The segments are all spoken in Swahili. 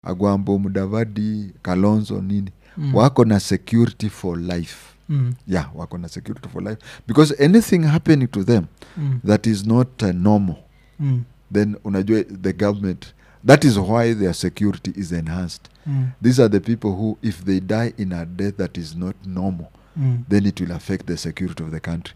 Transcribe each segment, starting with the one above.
agwambo mudavadi kalonzo nini mm. wako na security for life Mm. yeah wako na security for life because anything happening to them Mm. that is not uh, normal Mm. then unajua the government that is why their security is enhanced Mm. these are the people who if they die in a death that is not normal Mm. then it will affect the security of the country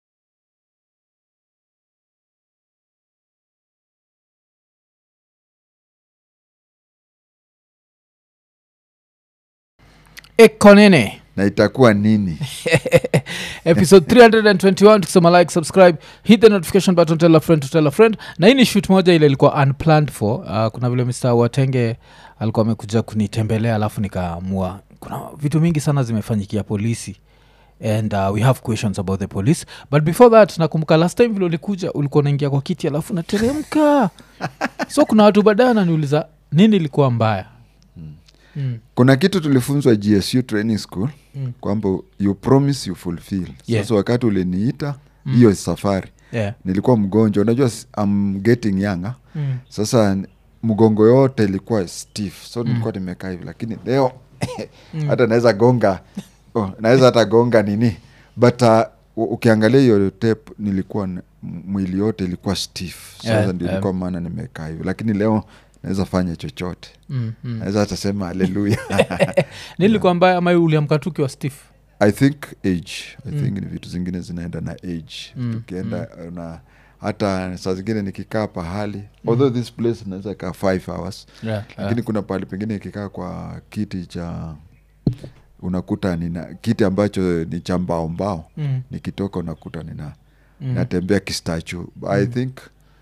ekonene na itakuwa nini episode 321 tukisema like subscribe hit the notification button tell a friend to tell a friend na hii ni shoot moja ile ilikuwa unplanned for uh, kuna vile mr watenge alikuwa amekuja kunitembelea alafu nikaamua kuna vitu mingi sana zimefanyikia polisi and uh, we have questions about the police but before that nakumbuka last time vile ulikuja ulikuwa unaingia kwa kiti alafu nateremka so kuna watu baadaye wananiuliza nini ilikuwa mbaya mm. kuna kitu tulifunzwa gsu training school Mm. kwamba you promise you fulfill Yeah. sasa wakati uliniita hiyo safari Yeah. nilikuwa mgonjwa unajua s- I'm getting younger Mm. sasa n- mgongo yote ilikuwa stiff so nilikuwa nimekaa hivi lakini leo hata naweza gonga oh, naweza hata gonga nini but uh, u- ukiangalia hiyo tape nilikuwa n- m- mwili yote ilikuwa stiff sasa Yeah, ndio yeah. ilikuwa maana nimekaa hivi lakini leo naweza fanya chochote Mm. Mm. naweza hata sema haleluya nilikuwa mbaya ama uliamka tu ukiwa stiff i think age i Mm. think ni vitu zingine zinaenda na age Mm, tukienda na hata saa zingine nikikaa pahali although this place naweza kaa five hours yeah, lakini kuna pahali pengine ikikaa kwa kiti cha unakuta nina kiti ambacho ni cha mbao mbao Mm. nikitoka unakuta nina Mm. natembea kistachu i think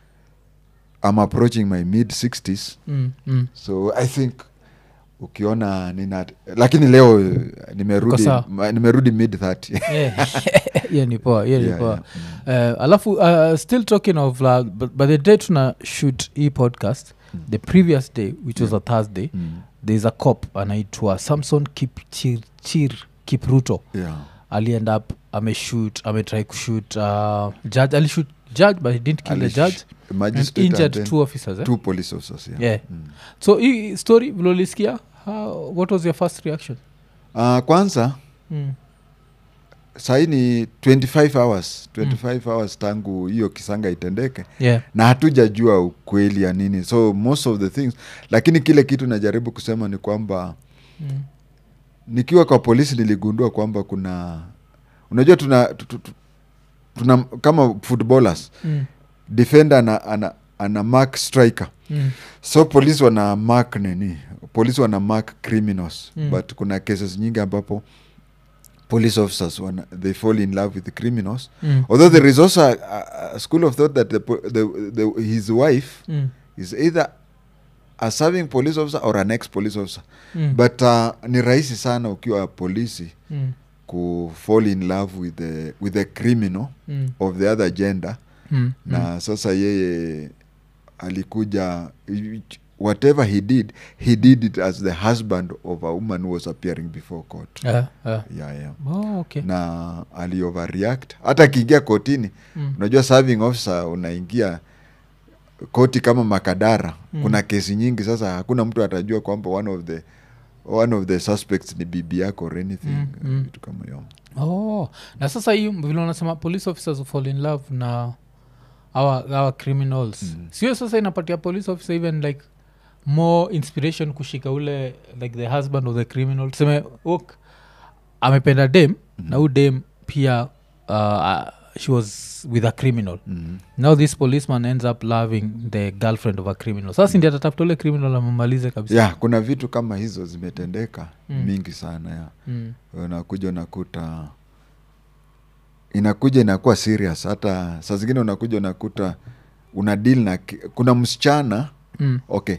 i'm approaching my mid 60s Mm. Mm. so i think ukiona nina lakini leo eh, nimerudi sawa. ma- nimerudi mid 30 Yeah. hiyo ni poa hiyo ni Yeah, poa yeah. Eh, alafu uh, still talking of uh, but by the day tuna shoot hii podcast the previous day which was a thursday Mm. thereis a cop anaitwa samson kipchirchir kipruto yeah aliend up ameshoot ametry kushoot uh, judge alishoot judge but he didn't kill the Alish- judge and magistrate and injured then two officers eh? two police officers yeah, Yeah. Mm. so hii story vilolisikia how- what was your first reaction Ah, kwanza mm. sahii ni 25 hours 25 hours tangu hiyo kisanga itendeke yeah na hatujajua ukweli ya nini so most of the things lakini kile kitu najaribu kusema ni kwamba mm. nikiwa kwa polisi niligundua kwamba kuna unajua tuna, tu- tu- tu- tuna kama footballers Mm. defender ana, ana, ana mark striker Mm. so polisi wana mark nini polisi wana mark criminals Mm. but kuna cases nyingi ambapo police officers wana, they fall in love with the criminals Mm. although there is also a, a, a school of thought that the, po- the, the, his wife Mm. is either a serving police officer or an ex police officer Mm. but uh, ni rahisi sana ukiwa polisi Mm. ku fall in love with the, with the criminal Mm. of the other gender Mm. na sasa yeye alikuja whatever he did he did it as the husband of a woman who was appearing before court Yeah, yeah. yeah, yeah. Oh, okay. na alioverreact hata akiingia kotini Mm. unajua serving officer unaingia koti kama makadara Mm. kuna kesi nyingi sasa hakuna mtu atajua kwamba one of the one of the suspects ni bibi yako or anything Mm, mm. vitu kama hiyo oh na sasa hii vile unasema police officers who fall in love na our, our criminals Mm. sio sasa inapatia police officer even like more inspiration kushika ule like the husband of the criminal tuseme ok amependa dem Mhm. na huu dem pia uh, she was with a criminal mm. now this policeman ends up loving the girlfriend of a criminal sasa ndi atatafuta ule criminal amemalize kabisa yeah kuna vitu kama hizo zimetendeka Mm. mingi sana ya mm. unakuja unakuta inakuja inakuwa serious hata saa zingine unakuja unakuta una deal na ki- kuna msichana Mm. okay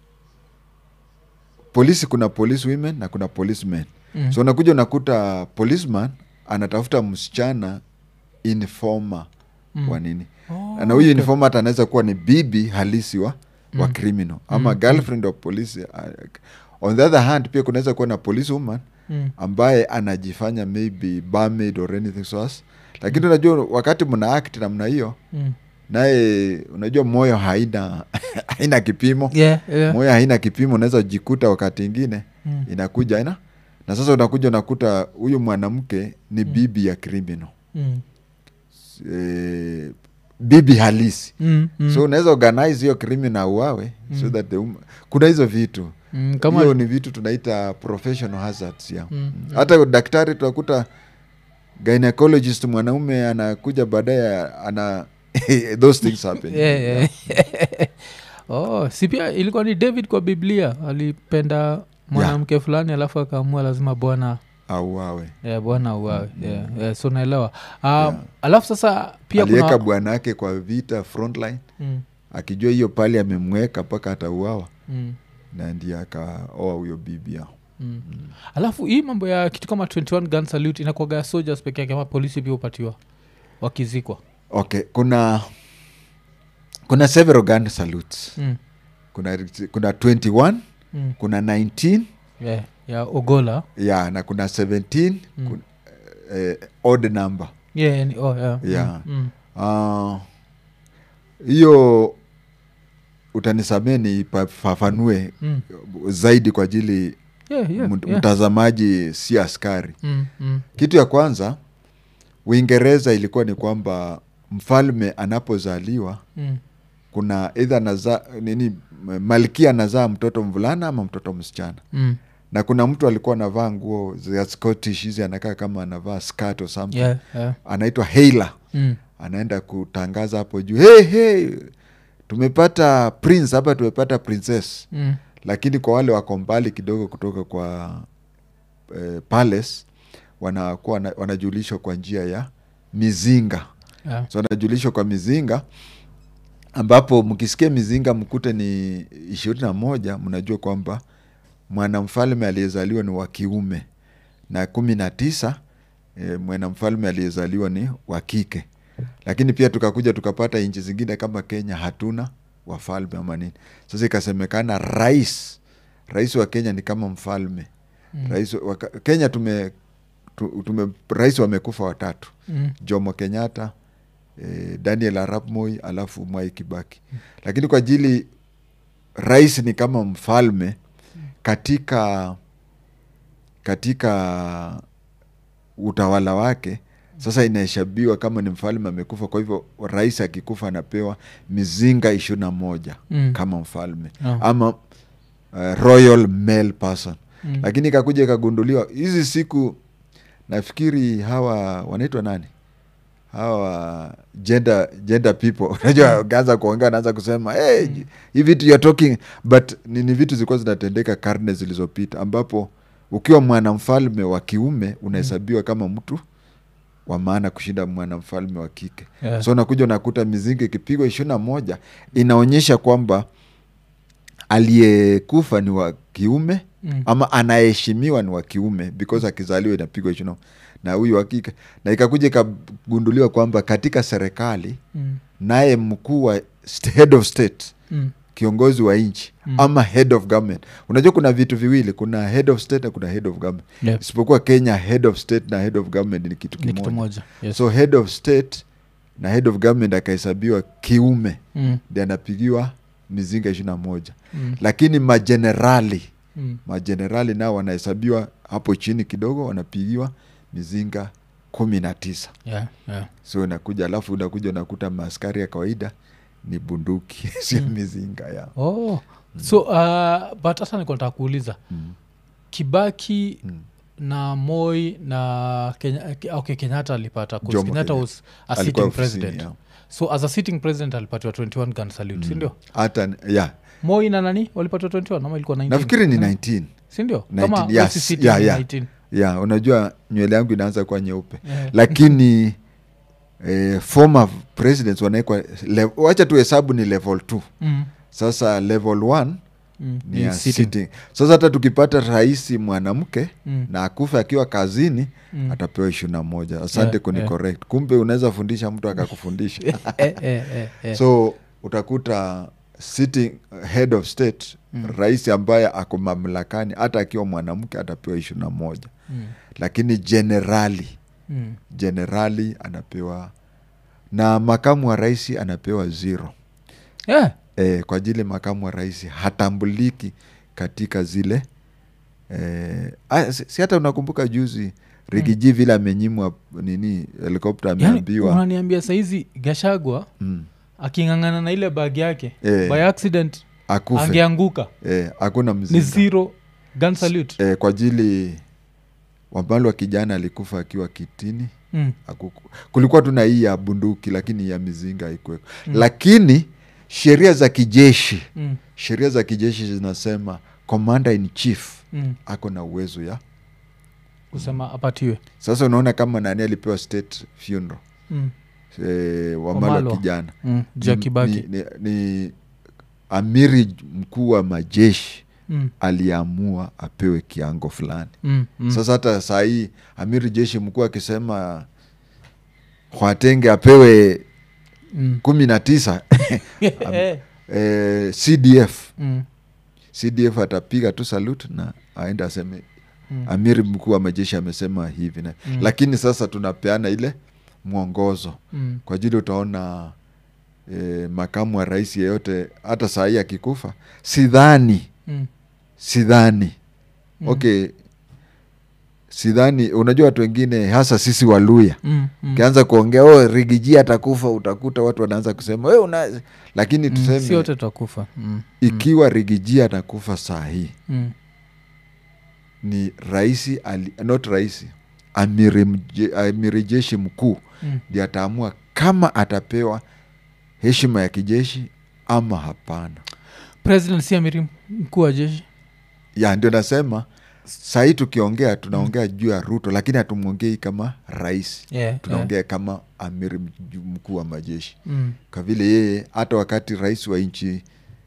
polisi kuna police women na kuna policemen Mm. so unakuja unakuta policeman anatafuta msichana informa Mm. wa nini Oh, na huyu okay. informa hata anaweza kuwa ni bibi halisi wa, wa Mm. criminal ama Mm. girlfriend of police uh, on the other hand pia kunaweza kuwa na police woman Mm. ambaye anajifanya maybe barmaid or anything so as lakini unajua wakati mna act namna hiyo Mm. naye unajua moyo haina haina kipimo yeah, yeah. moyo haina kipimo unaweza jikuta wakati ingine Mm. inakuja ina na sasa unakuja unakuta huyu mwanamke ni bibi ya criminal Mm. e, bibi halisi Mm, mm, so unaweza organize hiyo criminal uawe so that the um, kuna hizo vitu mm, kama hiyo ni vitu tunaita professional hazards ya Mm, hata daktari tunakuta gynecologist mwanaume anakuja baadaye ana those things happen Yeah, yeah. oh, si pia ilikuwa ni david kwa biblia alipenda mwanamke fulani alafu akaamua lazima bwana auawe yeah, bwana auawe yeah, yeah, so naelewa um, alafu sasa pia aliweka kuna bwana yake kwa vita frontline mm, akijua hiyo pali amemweka mpaka atauawa mm, na ndiye akaoa huyo bibi yao mm. alafu hii mambo ya kitu kama 21 gun salute inakwaga ya soldiers peke yake ama polisi pia upatiwa wakizikwa okay kuna kuna several gun salutes mm, kuna, kuna 21 mm. kuna 19 yeah, ya ogola ya na kuna 17 Mm. kuna, eh, odd number yeah, ni- oh, yeah. Yeah. Mm, Ah, hiyo utanisamee nifafanue mm, zaidi kwa ajili yeah, yeah, mt- yeah. mtazamaji si askari Mm, mm, kitu ya kwanza uingereza ilikuwa ni kwamba mfalme anapozaliwa mm, kuna eidha anazaa nini malkia anazaa mtoto mvulana ama mtoto msichana mm. na kuna mtu alikuwa anavaa nguo za scottish hizi anakaa kama anavaa skirt or something Yeah, yeah. anaitwa Haila Mm, anaenda kutangaza hapo juu hey, hey, tumepata prince hapa tumepata princess mm, lakini kwa wale wako mbali kidogo kutoka kwa eh, palace wanakuwa wana- wanajulishwa kwa njia ya mizinga yeah. so wanajulishwa kwa mizinga ambapo mkisikia mizinga mkute ni ishirini na moja mnajua kwamba mwanamfalme aliyezaliwa ni wa kiume na kumi na tisa e, mwanamfalme aliyezaliwa ni wa kike lakini pia tukakuja tukapata nchi zingine kama kenya hatuna wafalme ama nini sasa ikasemekana rais rais wa kenya ni kama mfalme Mm. rais wa, kenya tume, tu- tume rais wamekufa watatu Mm, jomo kenyatta eh, daniel arap moi alafu mwai kibaki lakini kwa ajili rais ni kama mfalme katika katika utawala wake sasa inahesabiwa kama ni mfalme amekufa kwa hivyo rais akikufa anapewa mizinga ishirini na moja Mm. kama mfalme Oh. ama uh, royal male person Mm. lakini ikakuja ikagunduliwa hizi siku nafikiri hawa wanaitwa nani hawa gender, gender people unajua ukianza kuongea naanza kusema hey, hii vitu you're talking but ni, ni vitu zilikuwa zinatendeka karne zilizopita ambapo ukiwa mwanamfalme wa kiume unahesabiwa kama mtu wa maana kushinda mwanamfalme wa kike Yeah. so unakuja unakuta mizinga ikipigwa ishirini na moja inaonyesha kwamba aliyekufa ni wa kiume Mm. ama anaheshimiwa ni wa kiume because akizaliwa inapigwa ishirini na huyu wa kike na ikakuja ikagunduliwa kwamba katika serikali Mm. naye mkuu wa st- head of state Mm. kiongozi wa nchi Mm. ama head of government unajua kuna vitu viwili kuna head of state na kuna head of government Yeah. isipokuwa kenya head of state na head of government ni kitu ni kimoja kitu moja yes. so head of state na head of government akahesabiwa kiume mm. ndi anapigiwa mizinga ishirini na moja Mm. lakini majenerali Mm. majenerali nao wanahesabiwa hapo chini kidogo wanapigiwa mizinga kumi na tisa Yeah, yeah. so inakuja alafu unakuja unakuta maaskari ya kawaida ni bunduki sio mizinga ya oh. so uh, but hata nikontaa kuuliza mm. kibaki Mm. na moi na Kenya, okay, kenyatta alipata 'cause Jomo kenyatta Kenyatta. was a Alikuwa sitting ofisini, president yeah. so as a sitting president alipatiwa 21 gun salute sindio hata ya moi na nani walipatiwa 21 ama ilikuwa 19? nafikiri ni 19 sindio 19, kama yes, West City yeah, ni yeah. 19. ya unajua nywele yangu inaanza kuwa nyeupe Yeah. lakini eh, former presidents wanaekwa wacha tu hesabu ni level 2 Mm. sasa level 1 Mm. ni Ni ya sitting. sitting. sasa hata tukipata rais mwanamke Mm. na akufe akiwa kazini Mm. atapewa ishirini na moja asante Yeah, kuni yeah. correct kumbe unaweza fundisha mtu akakufundisha Eh, eh, eh, eh. so utakuta sitting head of state Mm. rais ambaye ako mamlakani hata akiwa mwanamke atapewa ishirini na moja Mm. lakini jenerali Mm. jenerali anapewa na makamu wa rais anapewa zero yeah. e, kwa ajili makamu wa rais hatambuliki katika zile e, a, si, si hata unakumbuka juzi rigiji vile amenyimwa nini helikopta yani, ameambiwa unaniambia saizi gashagwa mm, aking'ang'ana na ile bag yake Eh. by accident akufe angeanguka e, hakuna ni mzinga zero gun salute e, kwa ajili wambalo wa kijana alikufa akiwa kitini mm. Hakuku- kulikuwa tu na hii ya bunduki lakini ya mizinga haikuweko mm. lakini sheria za kijeshi Mm. sheria za kijeshi zinasema commander in chief Mm. ako na uwezo ya kusema apatiwe sasa unaona kama nani alipewa state funeral mm. e, wamalo Wamalwa. wa kijana mm. ja ni, kibaki ni, ni, ni amiri mkuu wa majeshi mm. aliamua apewe kiango fulani Mm. Mm. sasa hata saa hii amiri jeshi mkuu akisema Khwatenge apewe Mm. kumi na tisa Eh. eh, cdf Mm. cdf atapiga tu salute na aende aseme Mm. amiri mkuu wa majeshi amesema hivi na Mm. lakini sasa tunapeana ile mwongozo Mm. kwa ajili utaona eh, makamu wa rais yeyote hata saa hii akikufa sidhani Mm. sidhani Mm. okay sidhani unajua watu wengine hasa sisi waluya Mm. Mm. ukianza kuongea oh, rigiji atakufa utakuta watu wanaanza kusema we una lakini Mm. tuseme si wote tutakufa mm. ikiwa rigiji atakufa saa hii Mm. ni raisi ali, not raisi amiri, mje- amiri jeshi mkuu Mm. ndi ataamua kama atapewa heshima ya kijeshi ama hapana president si amiri mkuu wa jeshi ya ndio nasema sahii tukiongea tunaongea juu ya ruto lakini hatumwongei kama rais yeah, tunaongea kama amiri mj- mkuu wa majeshi Mm. kwa vile yeye hata wakati rais wa nchi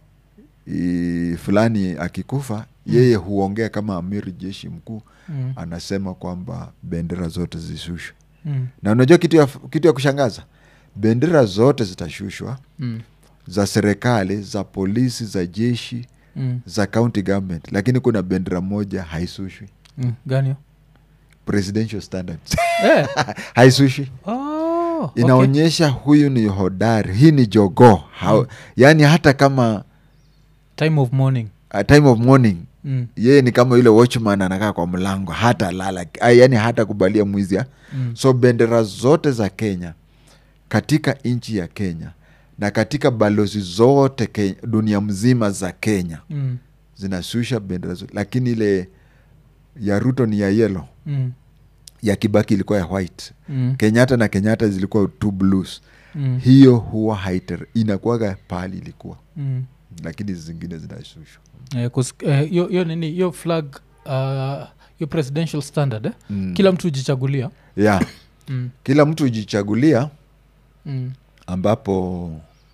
i- fulani akikufa yeye huongea kama amiri jeshi mkuu Mm. anasema kwamba bendera zote zishushwe Mm. na unajua kitu ya, kitu ya kushangaza bendera zote zitashushwa Mm. za serikali za polisi za jeshi Mm. za county government lakini kuna bendera moja haisushwi Mm. gani hiyo? presidential standards Eh. haisushwi Oh, okay. inaonyesha huyu ni hodari hii ni jogoo mm. yaani hata kama time of morning uh, time of morning mm. yeye ni kama yule watchman anakaa kwa mlango hata lala ah, yaani hata kubalia mwizi ah. Mm. so bendera zote za kenya katika nchi ya kenya na katika balozi zote kenya, dunia mzima za kenya Mm. zinashusha bendera zote lakini ile ya ruto ni ya yelo Mm. ya kibaki ilikuwa ya white Mm. kenyatta na kenyatta zilikuwa two blues Mm. hiyo huwa haiter inakuwaga pahali ilikuwa Mm. lakini zingine zinashushwa Eh, 'cause, eh, hiyo hiyo nini hiyo flag uh, hiyo presidential standard eh? Mm. kila mtu hujichagulia yeah. mm. kila mtu hujichagulia Mm. ambapo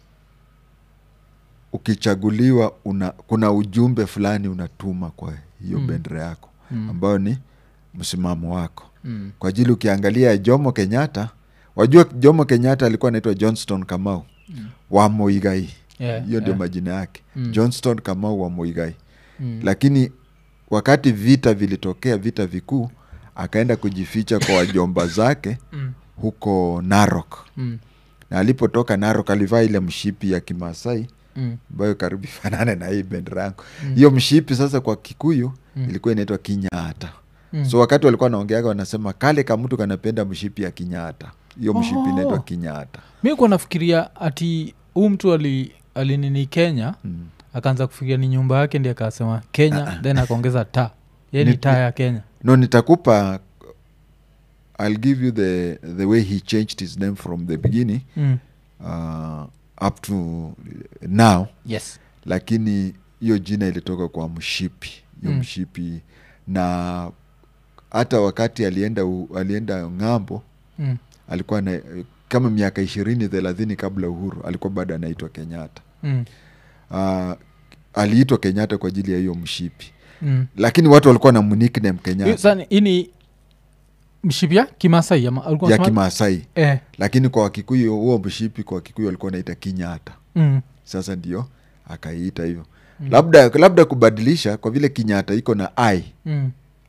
ukichaguliwa una, kuna ujumbe fulani unatuma kwa hiyo Mm. bendera yako Mm. ambayo ni msimamo wako Mm. kwa ajili ukiangalia jomo kenyatta wajua jomo kenyatta alikuwa anaitwa johnston kamau Mm. wa moigai Yeah, hiyo ndio yeah. majina yake Mm. johnston kamau wa moigai Mm. lakini wakati vita vilitokea vita vikuu akaenda kujificha kwa wajomba zake Mm. huko narok Mm. na alipotoka narok alivaa ile mshipi ya kimasai Mm. ambayo karibu ifanane na hii bendera yangu hiyo mshipi sasa kwa kikuyu Mm. ilikuwa inaitwa kinyata Mm. so wakati walikuwa wanaongeaga wanasema kale kamtu kanapenda mshipi ya kinyata hiyo mshipi Oh. inaitwa kinyata mi kuwa nafikiria ati huu mtu ali alinini kenya mm. akaanza kufikiria ni nyumba yake ndi akasema kenya then akaongeza ta ye ni Ni- taa ya kenya no nitakupa i'll give you the, the way he changed his name from the beginning mm. uh, up to now yes lakini hiyo jina ilitoka kwa mshipi hiyo Mm. mshipi na hata wakati alienda u, alienda ng'ambo mm. alikuwa na, kama miaka ishirini thelathini kabla uhuru alikuwa bado anaitwa kenyatta Mm. uh, aliitwa kenyatta kwa ajili ya hiyo mshipi Mm. lakini watu walikuwa na mnickname Hiyo kenyatta sasa hii ni mshipi ya kimasai ama alikuwa ya anasema- kimaasai eh. lakini kwa wakikuyu huo mshipi kwa wakikuyu walikuwa naita kinyata mm. sasa ndio akaiita hivyo Mm. labda labda kubadilisha kwa vile kinyata iko na i Mm.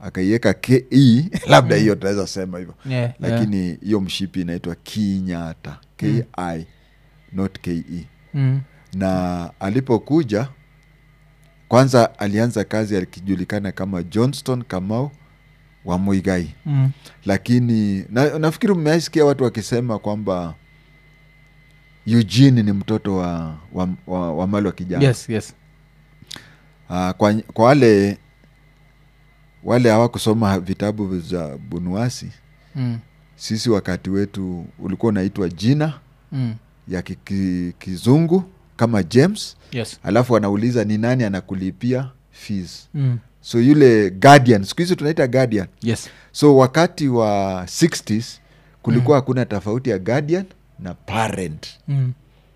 akaiweka ke labda hiyo tunaweza sema hivyo Yeah, yeah. lakini hiyo mshipi inaitwa kinyata ki not ke Mm. na alipokuja kwanza alianza kazi akijulikana kama johnston kamau wa muigai Mm. lakini na, nafikiri mmeaisikia watu wakisema kwamba eugene ni mtoto wa, wa, wa, wa mali wa kijana yes yes uh, kwa, kwa wale wale hawakusoma vitabu za bunuasi mm. sisi wakati wetu ulikuwa unaitwa jina Mm. ya ki, ki, kizungu kama james yes alafu anauliza ni nani anakulipia fees mm. so yule guardian siku hizi tunaita guardian yes so wakati wa 60s kulikuwa hakuna tofauti ya guardian na parent mm.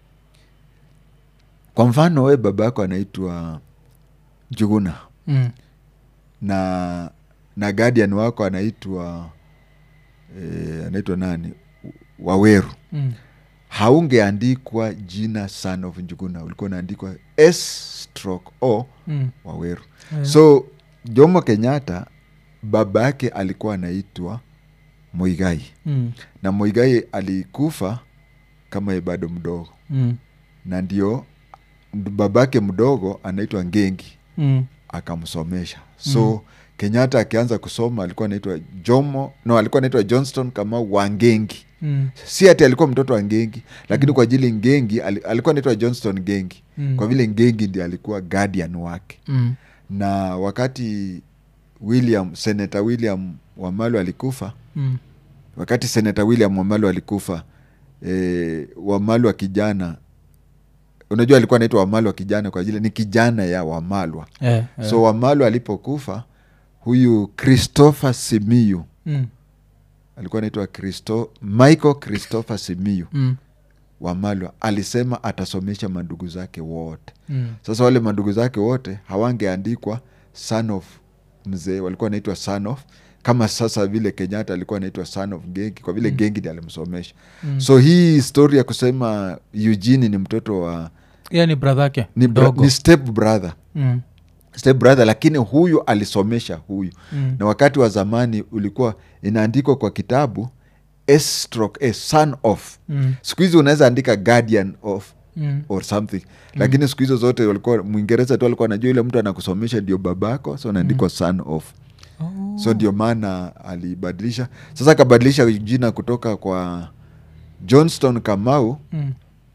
kwa mfano we baba yako anaitwa juguna Mm. na na guardian wako anaitwa e, anaitwa nani waweru Mm. haungeandikwa jina son of njuguna ulikuwa unaandikwa s stroke o Mm. waweru Yeah. so jomo kenyatta baba yake alikuwa anaitwa moigai Mm. na moigai alikufa kama ye bado mdogo Mm. na ndio babake mdogo anaitwa ngengi Mm. akamsomesha so mm. kenyatta akianza kusoma alikuwa anaitwa jomo no alikuwa anaitwa johnston kama wangengi Mm. si ati alikuwa mtoto wa ngengi lakini kwa ajili ngengi ali- alikuwa anaitwa johnston ngengi Mm. kwa vile ngengi ndi alikuwa guardian wake Mm. na wakati william senata william wamalu alikufa Mm. wakati senata william wamalu alikufa e, wamalu wa kijana unajua alikuwa anaitwa wamalu wa kijana kwa ajili ni kijana ya wamalwa Yeah, yeah. so wamalu alipokufa huyu christopher simiyu Mm. alikuwa anaitwa Christo, michael christopher simiyu Mm. wamalwa alisema atasomesha mandugu zake wote Mm. sasa wale mandugu zake wote hawangeandikwa son of mzee walikuwa anaitwa son of kama sasa vile kenyatta alikuwa anaitwa son of gengi kwa vile mm. gengi ndi alimsomesha Mm. so hii story ya kusema eugene ni mtoto wa Yeah, ni brother yake ni, bra, mdogo. ni step brother Mm. step brother lakini huyu alisomesha huyu Mm. na wakati wa zamani ulikuwa inaandikwa kwa kitabu s stroke a son of Mm. siku hizi unaweza andika guardian of Mm. or something lakini siku hizo zote walikuwa mwingereza tu alikuwa anajua yule mtu anakusomesha ndio babako so anaandikwa son of Oh. so ndio maana alibadilisha sasa akabadilisha jina kutoka kwa johnston kamau Mm.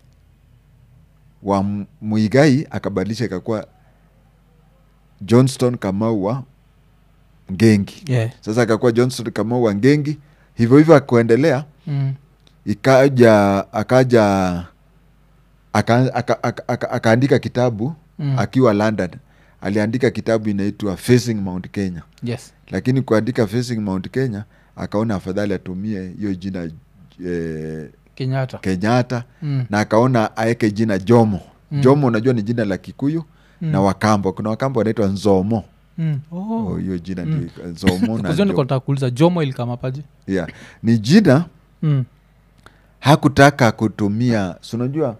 wa M- muigai akabadilisha ikakuwa johnston kamau wa ngengi Yeah. sasa akakuwa johnston kamau wa ngengi hivyo hivyo akuendelea Mm. ikaja akaja aka- aka- aka- aka- akaandika kitabu Mm. akiwa london aliandika kitabu inaitwa facing mount kenya yes lakini kuandika facing mount kenya akaona afadhali atumie hiyo jina eh, kenyatta kenyatta Mm. na akaona aeke jina jomo Mm. jomo unajua ni jina la kikuyu Mm. na wakambo kuna wakambo wanaitwa nzomo Mm. Oh. Oh, hiyo jina Mm. ndio nzomo na Kwa hiyo niko jomo. nataka kuuliza jomo ilikamapaje yeah. ni jina mm. hakutaka kutumia si unajua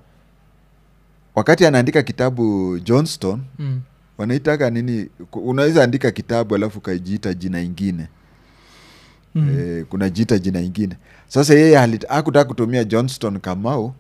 wakati anaandika kitabu johnston Mm. wanaitaka nini ku- unaweza andika kitabu alafu ukajiita jina ingine Mm. e, kuna jita jina ingine sasa yeye halit- hakutaka kutumia johnston kamau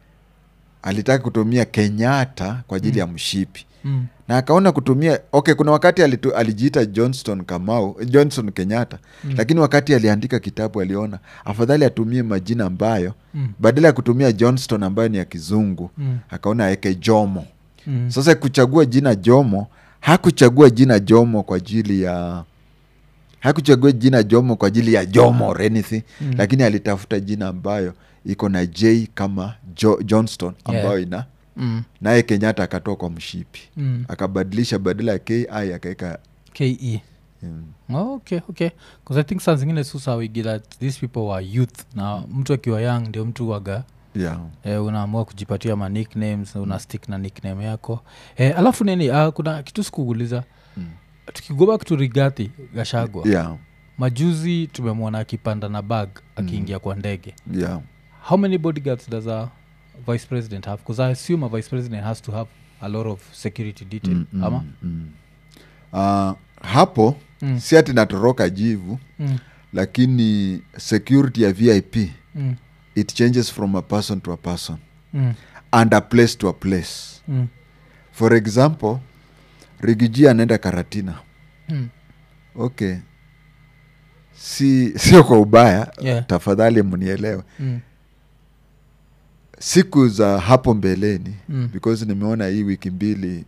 alitaka kutumia kenyatta kwa ajili ya mshipi Mm. na akaona kutumia okay kuna wakati alitu, alijiita johnston kamau johnson kenyatta Mm. lakini wakati aliandika kitabu aliona afadhali atumie majina ambayo Mm. badala ya kutumia johnston ambayo ni ya kizungu Mm. akaona aweke jomo Mm. sasa kuchagua jina jomo hakuchagua jina jomo kwa ajili ya hakuchagua jina jomo kwa ajili ya jomo or anything Mm. lakini alitafuta jina ambayo iko na j kama jo, johnston ambayo Yeah. ina Mm. naye kenyatta akatoa kwa mshipi Mm. akabadilisha badala ya ki akaweka ke mm, Oh, okay okay bcause i think saa zingine susawigi that these people were youth na mtu akiwa young ndio mtu waga yeah. eh, unaamua kujipatia ma nicknames una stick na nickname yako eh, alafu nini uh, kuna kitu sikuuliza Mm. tukigo back to rigathi gashagwa Yeah. majuzi tumemwona akipanda na bag akiingia kwa ndege Yeah. how many bodyguards does a vice president have bcause i assume a vice president has to have a lot of security detail Mm, mm, ama mm. Ah, hapo Mm. si ati natoroka jivu Mm. lakini security ya vip Mm. it changes from a person to a person Mm. and a place to a place Mm. for example rigiji anaenda karatina Mm. okay si sio kwa ubaya Yeah. tafadhali mnielewe Mm. siku za hapo mbeleni Mm. because nimeona hii wiki mbili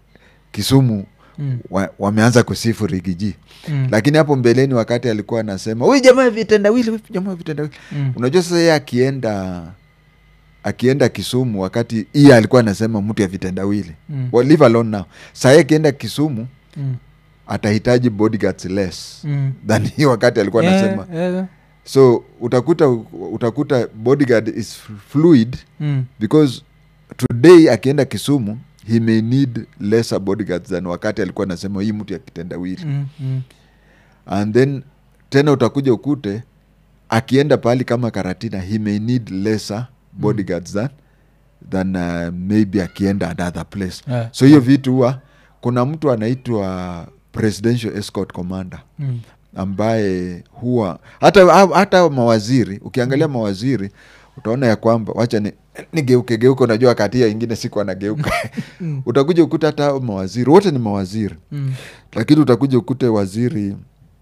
kisumu Mm. wa, wameanza kusifu rigiji Mm. lakini hapo mbeleni wakati alikuwa anasema huyu jamaa vitendawili huyu jamaa vitendawili Mm. unajua sasa yeye akienda akienda kisumu wakati iye alikuwa anasema mtu ya vitendawili Mm. well, leave alone now sahii akienda kisumu Mm. atahitaji bodyguards less Mm. than hii wakati alikuwa Yeah, anasema yeah. so utakuta utakuta bodyguard is fluid Mm. because today akienda kisumu he may need lesser bodyguards than wakati alikuwa anasema hii mtu ya kitendawili Mm. Mm. and then tena utakuja ukute akienda pahali kama karatina he may need lesser bodyguards than, than uh, maybe akienda another place Yeah. so hiyo vitu huwa kuna mtu anaitwa presidential escort commander Mm. ambaye huwa hata hata mawaziri ukiangalia mawaziri utaona ya kwamba wacha ni nigeuke geuke unajua wakati ya ingine siku anageuka Mm. utakuja ukuta hata hao mawaziri wote ni mawaziri Mm. lakini utakuja ukute waziri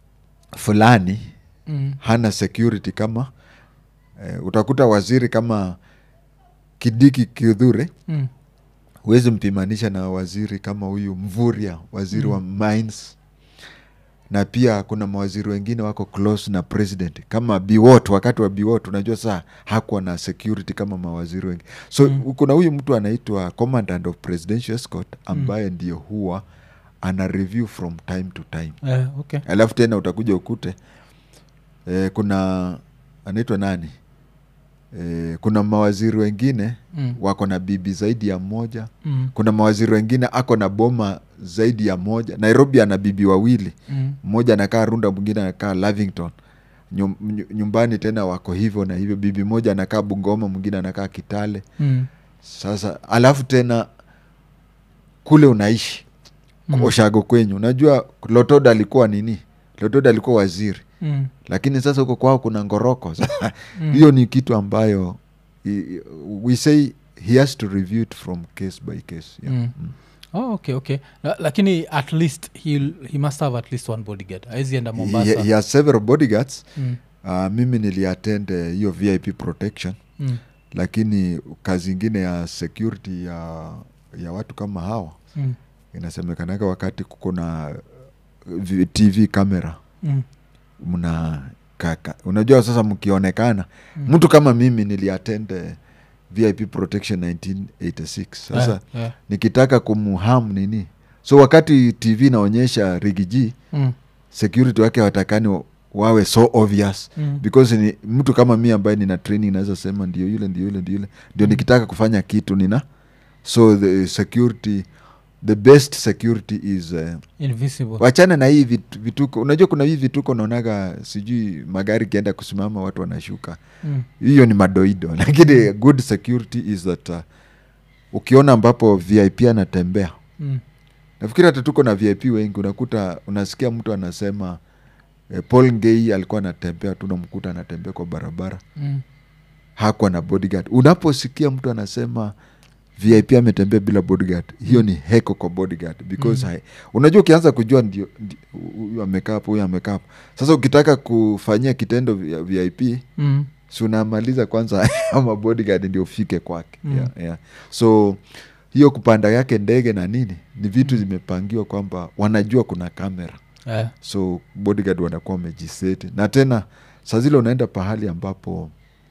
fulani Mm. hana security kama eh, utakuta waziri kama kidiki kidhure Mm. huwezi mpimanisha na waziri kama huyu mvuria waziri wa mines na pia kuna mawaziri wengine wako close na president kama biwot wakati wa biwot unajua saa hakuwa na security kama mawaziri wengi so Mm. kuna huyu mtu anaitwa commandant of presidential escort ambaye ndio huwa ana review from time to time Yeah, okay. alafu tena utakuja ukute eh, kuna anaitwa nani eh, kuna mawaziri wengine Mm. wako na bibi zaidi ya moja Mm. kuna mawaziri wengine ako na boma zaidi ya moja nairobi ana bibi wawili Mm. mmoja anakaa runda mwingine anakaa lavington Nyum, nyu- nyumbani tena wako hivyo na hivyo bibi moja anakaa bungoma mwingine anakaa kitale Mm. sasa alafu tena kule unaishi Mm. oshago kwenyu unajua lotoda alikuwa nini lotoda alikuwa waziri Mm. lakini sasa huko kwao kuna ngoroko Sasa Mm. hiyo ni kitu ambayo i- we say he has to review it from case by case yeah. Mm. Mm. Oh, okay okay La, lakini at least he, he must have at least one bodyguard awezi enda mombasa He, he has several bodyguards mm. uh, mimi niliattend eh, hiyo vip protection Mm. lakini kazi ingine ya security ya, ya watu kama hawa Mm. inasemekanaga wakati kuko na v- tv camera Mm. mna kaka unajua sasa mkionekana Mm. mtu kama mimi niliattend eh, vip protection 1986 sasa Yeah, yeah. nikitaka kumham nini so wakati tv inaonyesha rigiji Mm. security wake watakani wa- wawe so obvious Mm. because ni mtu kama mi ambaye nina training naweza sema ndio yule ndio yule ndio yule ndio nikitaka kufanya kitu nina so the security the best security is uh, invisible wachana na hii vit, vituko unajua kuna hii vituko naonaga sijui magari ikienda kusimama watu wanashuka mm. hiyo ni madoido lakini good security is that uh, ukiona ambapo vip anatembea Mm. nafikiri hata tuko na vip wengi unakuta unasikia mtu anasema eh, paul ngei alikuwa anatembea tunamkuta anatembea kwa barabara Mm. hakuwa na bodyguard unaposikia mtu anasema vip ametembea bila bodyguard hiyo ni heko kwa bodyguard because Mm. hai, unajua ukianza kujua ndio ndio- huyu amekaa hapo huyu amekaa hapo sasa ukitaka kufanyia kitendo vya vip Mm. si unamaliza kwanza ama bodyguard ndio ufike kwake Mm. yeah, yeah. so hiyo kupanda yake ndege na nini ni vitu zimepangiwa kwamba wanajua kuna kamera Yeah. so bodyguard wanakuwa wamejiseti na tena saa zile unaenda pahali ambapo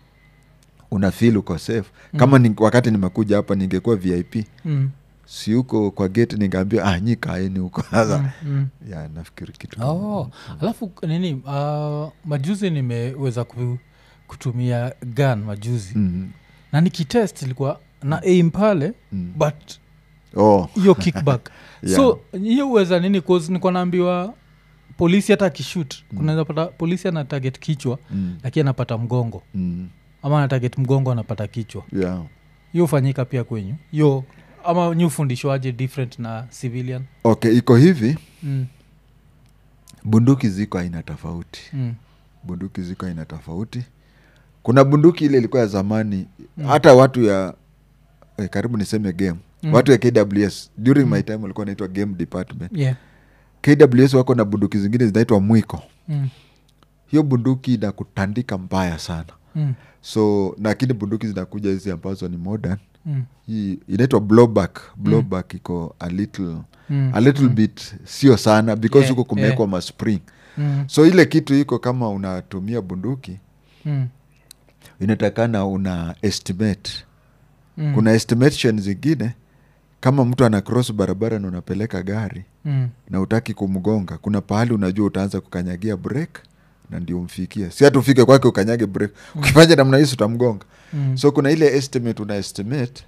una feel uko safe kama ni, wakati nimekuja hapa ningekuwa vip Mm. si huko kwa gate ningeambia ah nyi kaeni huko sasa Mm. Mm. ya nafikiri kitu kama oh. alafu nini uh, majuzi nimeweza ku, kutumia gun majuzi Mhm, na nikitest ilikuwa na aim pale mm. but oh hiyo kickback Yeah. so hiyo uweza nini cause niko naambiwa polisi hata akishut Mm. kunaweza pata polisi ana target kichwa mm, lakini anapata mgongo mm, ama ana target mgongo anapata kichwa yeah. hiyo hufanyika pia kwenyu hiyo ama nyi ufundishwaje different na civilian okay iko hivi mm. bunduki ziko aina tofauti mm. bunduki ziko aina tofauti kuna bunduki ile ilikuwa ya zamani hata watu ya eh, karibu niseme game Mm. watu ya kws during my time walikuwa naitwa game department yeah. kws wako na bunduki zingine zinaitwa mwiko mm. hiyo bunduki inakutandika mbaya sana Mm. so lakini bunduki zinakuja hizi ambazo ni modern Mm. hii inaitwa blowback blowback iko a little Mm. a little bit sio sana because Yeah, huko kumewekwa yeah. maspring Mm. so ile kitu iko kama unatumia bunduki Mm. inatakana una estimate Mm. kuna estimation zingine kama mtu ana cross barabara na unapeleka gari Mm. na utaki kumgonga kuna pahali unajua utaanza kukanyagia break na ndio umfikie si hata ufike kwake ukanyage break ukifanya namna hisi utamgonga Mm. so kuna ile estimate una estimate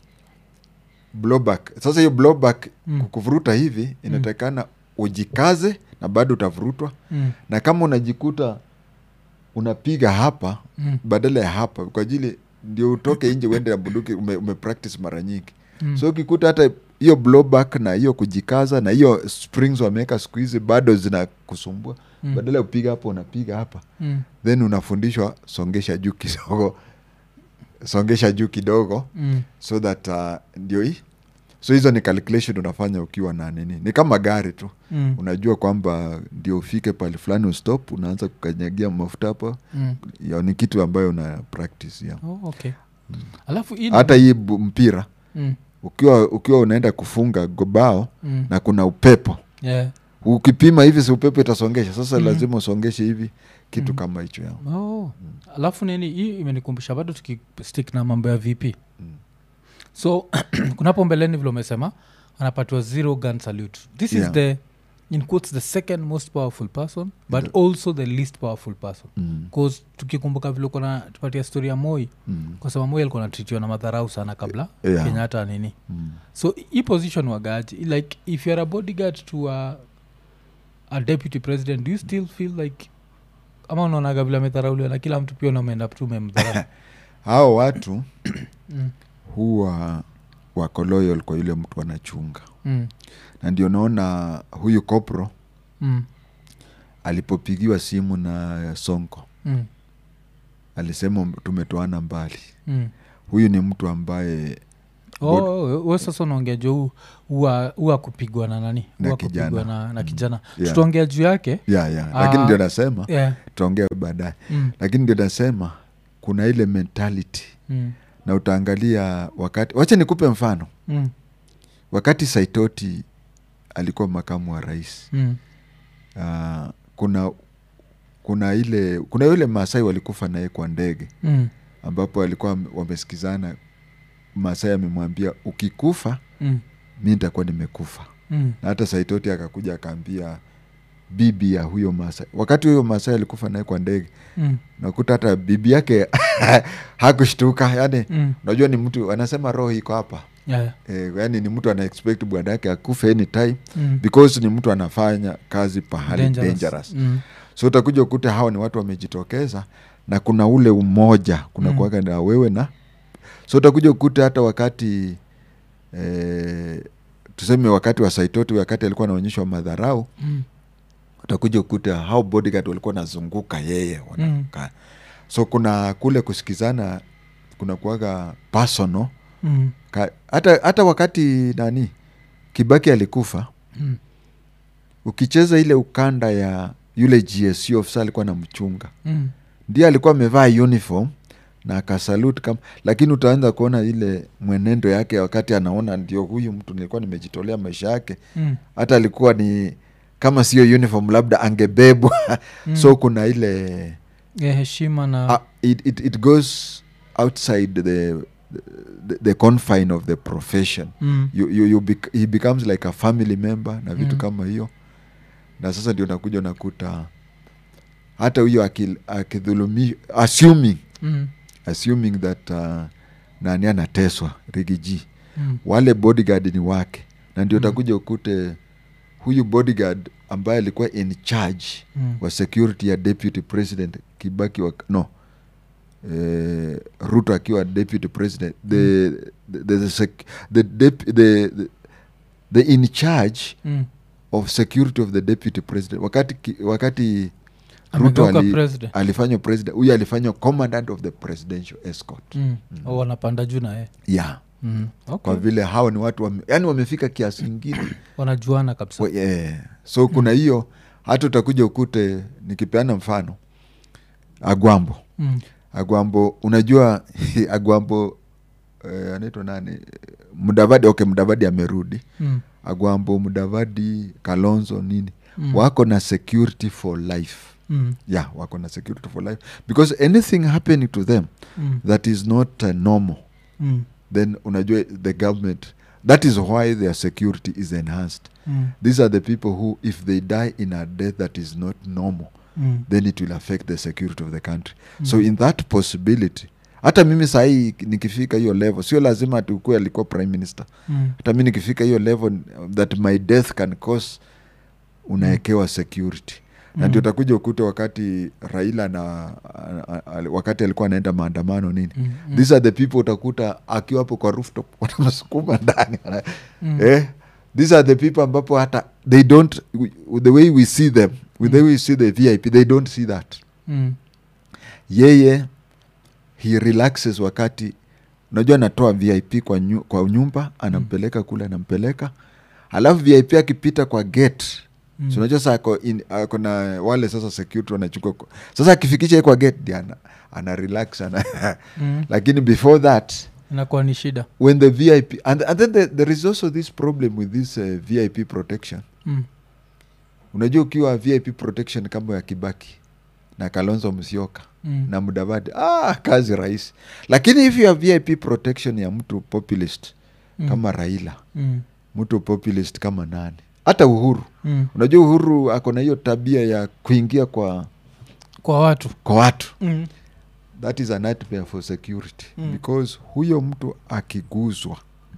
blowback sasa hiyo blowback Mm. kuvuruta hivi inatakana ujikaze na bado utavurutwa Mm. na kama unajikuta unapiga hapa Mm. badala ya hapa kwa ajili ndio utoke nje uende na bunduki ume, ume practice mara nyingi Mm. so ukikuta hata hiyo blowback na hiyo kujikaza na hiyo springs wameweka siku hizi bado zinakusumbua Mm. badala ya kupiga hapa unapiga hapa Mm. then unafundishwa songesha juu kidogo songesha juu kidogo Mm. so that uh, ndio hii so hizo ni calculation unafanya ukiwa na nini ni kama gari tu Mm. unajua kwamba ndio ufike pali fulani ustop unaanza kukanyagia mafuta hapo Mm. ya ni kitu ambayo una practice ya Oh, okay alafu hii ni- hata hii bu- mpira Mm. ukiwa ukiwa unaenda kufunga gobao Mm. na kuna upepo Yeah. ukipima hivi si upepo itasongesha sasa Mhm. lazima usongeshe hivi kitu Mhm. kama hicho ya Oh. alafu nini hii imenikumbusha bado tukistick na mambo ya vp Mm. so kunapo mbeleni vile umesema anapatiwa zero gun salute this Yeah. is the in quotes the second most powerful person but also the least powerful person mm. bcause tukikumbuka vile kona tupatia story ya moi mm. kwa sababu moi alikuwa natritiwa na madharau sana kabla Yeah. kenyatta nini mm. so hii position wagaji like if youare a bodyguard to a, a deputy president do you still feel like ama unaonaga vile amedharauliwa na kila mtu pia unameenda tu umemdharau hao watu mm. huwa wako loyal kwa yule mtu anachunga mm. na ndio naona huyu kopro mm. alipopigiwa simu na sonko mm. alisema tumetoana mbali mm. huyu ni mtu ambaye Oh, we sasa unaongea jo huwa kupigwa na nani Na Huwa kupigwa kijana. na, na kijana Yeah. tutaongea juu yake ya ya Ah. lakini ndio nasema yeah. tutaongea baadaye mm. lakini ndio nasema kuna ile mentality Mm. na utaangalia wakati wacha nikupe mfano Mm. wakati saitoti alikuwa makamu wa rais Mm. uh, kuna kuna ile kuna yule maasai walikufa naye kwa ndege Mm. ambapo walikuwa wame- wamesikizana maasai amemwambia ukikufa Mm. mi nitakuwa nimekufa Mm. na hata saitoti akakuja akaambia bibi ya huyo masai wakati huyo masai alikufa naye kwa ndege Mm. nakuta hata bibi yake hakushtuka yani Mm. unajua ni mtu anasema roho iko hapa Yeah. e, yani ni mtu ana expect bwana yake akufe anytime Mm. because ni mtu anafanya kazi pahali dangerous, Dangerous. Mm. so utakuja ukuta hawa ni watu wamejitokeza na kuna ule umoja kuna Mm. kuaga na wewe na so utakuja ukuta hata wakati eh, tuseme wakati wa saitoti wakati alikuwa anaonyeshwa madharau Mm. utakuja ukuta hao bodyguard walikuwa nazunguka yeye wanakaa so kuna kule kusikizana kuna kuaga personal Mm. Ka, hata, hata wakati nani kibaki alikufa Mm. ukicheza ile ukanda ya yule gsu ofisa alikuwa na mchunga Mm. ndiye alikuwa amevaa uniform na akasalut kama lakini utaanza kuona ile mwenendo yake wakati anaona ndio huyu mtu nilikuwa nimejitolea maisha yake Mm. hata alikuwa ni kama sio uniform labda angebebwa Mm. so kuna ile Yeah, heshima na uh, it, it, it goes outside the, the, the confine of the profession mm. you, you, you bec he becomes like a family member na vitu Mm. kama hiyo na sasa ndio nakuja unakuta hata huyo aki- akidhulumi assuming Mm. assuming that uh, nani anateswa rigiji Mm. wale bodyguard ni wake na ndio Mm. utakuja ukute huyu bodyguard ambaye alikuwa in charge Mm. wa security ya deputy president kibaki wa, no eh, ruto akiwa deputy president the, the, the, the, sec, the, dep, the, the, the in charge Mm. of security of the deputy president wakati, ki- wakati ruto Amegeuka ali, president. alifanywa president huyu alifanywa commandant of the presidential escort mm. oh, wanapanda juu na ye yeah mm. okay. kwa vile hao ni watu wame, yani wamefika kiasi ingine wanajuana kabisa Wa- yeah. so kuna hiyo hata utakuja ukute nikipeana mfano agwambo mm. agwambo unajua agwambo eh, anaitwa nani mdavadi okay mdavadi amerudi Mm. agwambo mdavadi kalonzo nini Mm. wako na security for life Mm. yeah wako na security for life because anything happening to them Mm. that is not uh, normal Mm. then unajua the government that is why their security is enhanced Mm. these are the people who if they die in a death that is not normal Mm. then it will affect the security of the country so in that possibility hata mimi sahii nikifika hiyo level sio lazima tukue alikuwa prime minister Mm. hata mi nikifika hiyo level that my death can cause unawekewa security na ndio utakuja ukute wakati raila na a- a- a- wakati alikuwa anaenda maandamano nini Mm. Mm. these are the people utakuta akiwa hapo kwa rooftop wanamsukuma ndani wana- Mm. eh? these are the people ambapo hata they don't we- the way we see them with the way we see the vip they don't see that Mm. yeye he relaxes wakati unajua anatoa vip kwa, nyu, kwa nyumba anampeleka kule anampeleka alafu vip akipita kwa gate Mm. so unajua saa ako in- ako na wale sasa security wanachukua kwa- sasa akifikisha yeye kwa gate ndi ana, ana relax ana Mm. lakini before that inakuwa ni shida when the vip and, and then the, there is also this problem with this uh, vip protection mm. unajua ukiwa vip protection kama ya kibaki na kalonzo msioka Mm. na mudavadi ah, kazi rahisi lakini if you have vip protection ya mtu populist Mm. kama raila Mm. mtu populist kama nani hata uhuru Mm. unajua uhuru ako na hiyo tabia ya kuingia kwa kwa watu kwa watu mm. that is a nightmare for security Mm. because huyo mtu akiguzwa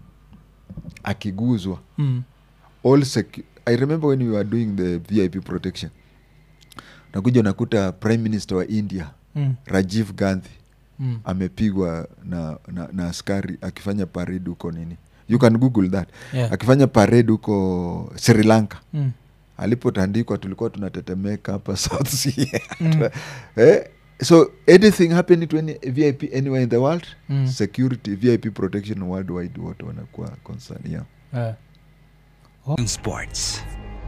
akiguzwa Mm. all secu- i remember when we were doing the vip protection nakuja unakuta prime minister wa india Mm. rajiv gandhi Mm. amepigwa na, na, na askari akifanya parade huko nini you can google that Yeah. akifanya parade huko sri lanka Mm. alipotandikwa tulikuwa tunatetemeka hapa south sea Mm. eh? so anything happening to any vip anywhere in the world Mm. security vip protection worldwide wote wanakuwa concern yeah. Yeah. Sports.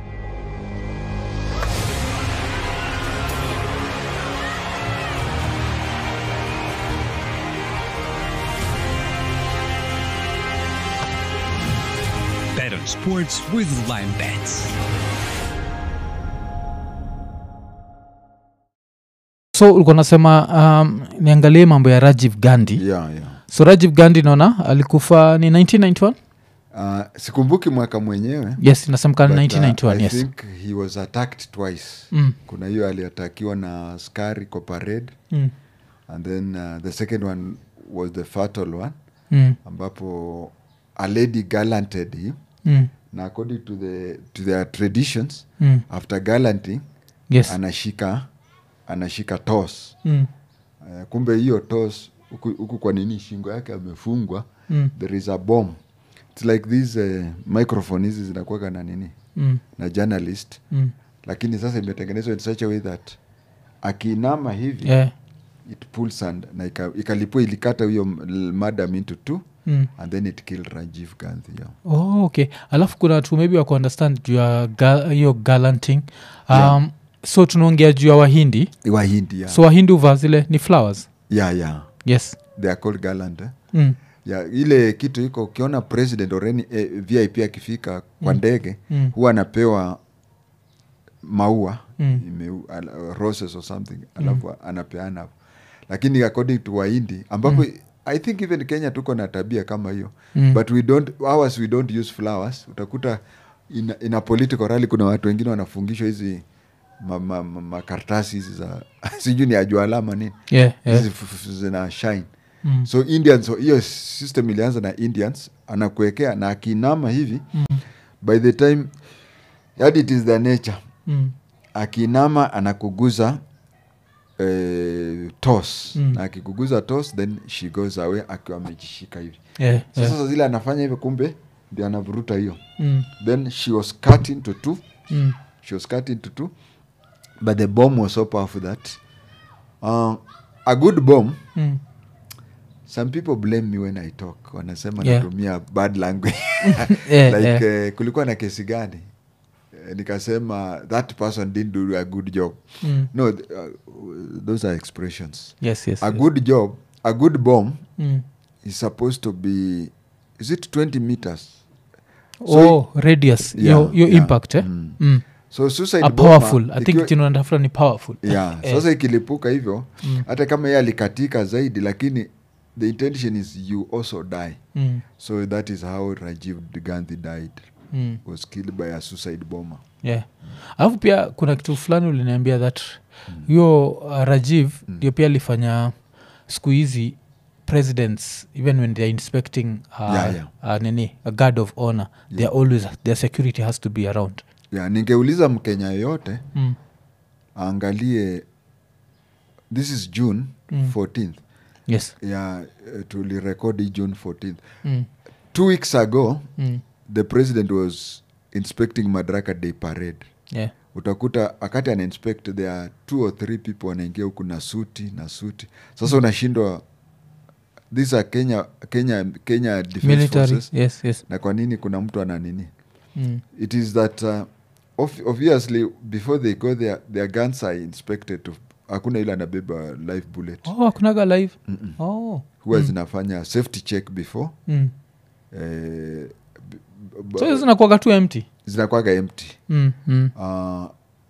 Bet on sports with Lime Bets. so ulikuwa nasema um, niangalie mambo ya rajiv gandhi Yeah, yeah. so rajiv gandhi naona alikufa ni 1991 Uh, sikumbuki mwaka mwenyewe yes inasemekana but, uh, 1991 I yes think he was attacked twice Mm. kuna hiyo aliatakiwa na askari kwa parade Mm. and then uh, the second one was the fatal one Mm. ambapo a lady gallanted him Mm. na according to, the, to their traditions Mm. after gallanting yes anashika anashika tos Mm. uh, kumbe hiyo tos huku huku kwa nini shingo yake amefungwa Mm. there is a bomb its like these uh, microphone hizi zinakuwaga na nini Mm. na journalist Mm. lakini sasa imetengenezwa in such a way that akiinama hivi Yeah. it pulls and na ika- ikalipua ilikata huyo m- madam into two Mm. and then it killed rajiv gandhi yeah. oh, okay alafu kuna watu maybe wako understand juu ya ga- hiyo galanting um, Yeah. so tunaongea juu ya wahindi wahindi yeah. so wahindi uvaa zile ni flowers yeah, yeah. yes they are called gallant eh? mm. yeah, ile kitu iko ukiona president or any, eh, vip akifika kwa ndege Mm. huwa anapewa maua Mm. ime, al, roses or something alafu anapeana hapo lakini according to wahindi ambapo i think even kenya tuko na tabia kama hiyo Mm. but we don't ours we don't use flowers utakuta in, in a political rally kuna watu wengine wanafungishwa hizi makaratasi ma, ma, makaratasi hizi za sijui ni ajua alama nini yeah, yeah. hizi f- f- zina shine Mm. so indians hiyo system ilianza na indians anakuwekea na akiinama hivi Mm. by the time yani it is the nature Mm. akiinama anakuguza eh, tos Mm. na akikuguza tos then she goes away akiwa amejishika hivi Yeah, so yeah. sasa zile anafanya hivyo kumbe ndio anavuruta hiyo Mm. then she was cut into two Mm. she was cut into two but the bomb was so powerful that uh, a good bomb Mm. some people blame me when i talk wanasema Yeah. natumia bad language Yeah, like yeah. eh, kulikuwa na kesi gani Eh, nikasema that person didn't do a good job Mm. no th- uh, those are expressions yes yes a yes. good job a good bomb Mm. is supposed to be is it 20 meters oh radius Yeah, your, your yeah. impact eh? Mm. mm. so suicide a bomber, powerful i think ikiwa- jina natafuta ni powerful yeah. Eh. sasa ikilipuka hivyo Mm. hata kama yeye alikatika zaidi lakini the intention is you also die mm. so that is how rajiv gandhi died Mm. was killed by a suicide bomber yeah alafu pia kuna kitu fulani uliniambia that hiyo uh, rajiv ndio pia alifanya siku hizi presidents even when they're inspecting uh, Yeah, yeah. Uh, nini a guard of honor they're always their security has to be around yeah, ningeuliza mkenya yoyote mm. aangalie this is june Mm. 14th yes yeah, uh, tulirekodi june 14th mm. two weeks ago Mm. the president was inspecting madaraka day parade yeah utakuta wakati ana inspect there are two or three people wanaingia huku na suti na suti sasa unashindwa these are kenya kenya kenya defense military forces yes yes na kwa nini kuna mtu ana nini mm. it is that uh, ob- obviously before they go there their guns are inspected to hakuna ile anabeba live bullet oh akunaga live Mm-mm. oh huwa zinafanya safety check before mm. eh, b- b- so hizo zinakuwaga tu empty zinakwaga empty mm. Mm. uh,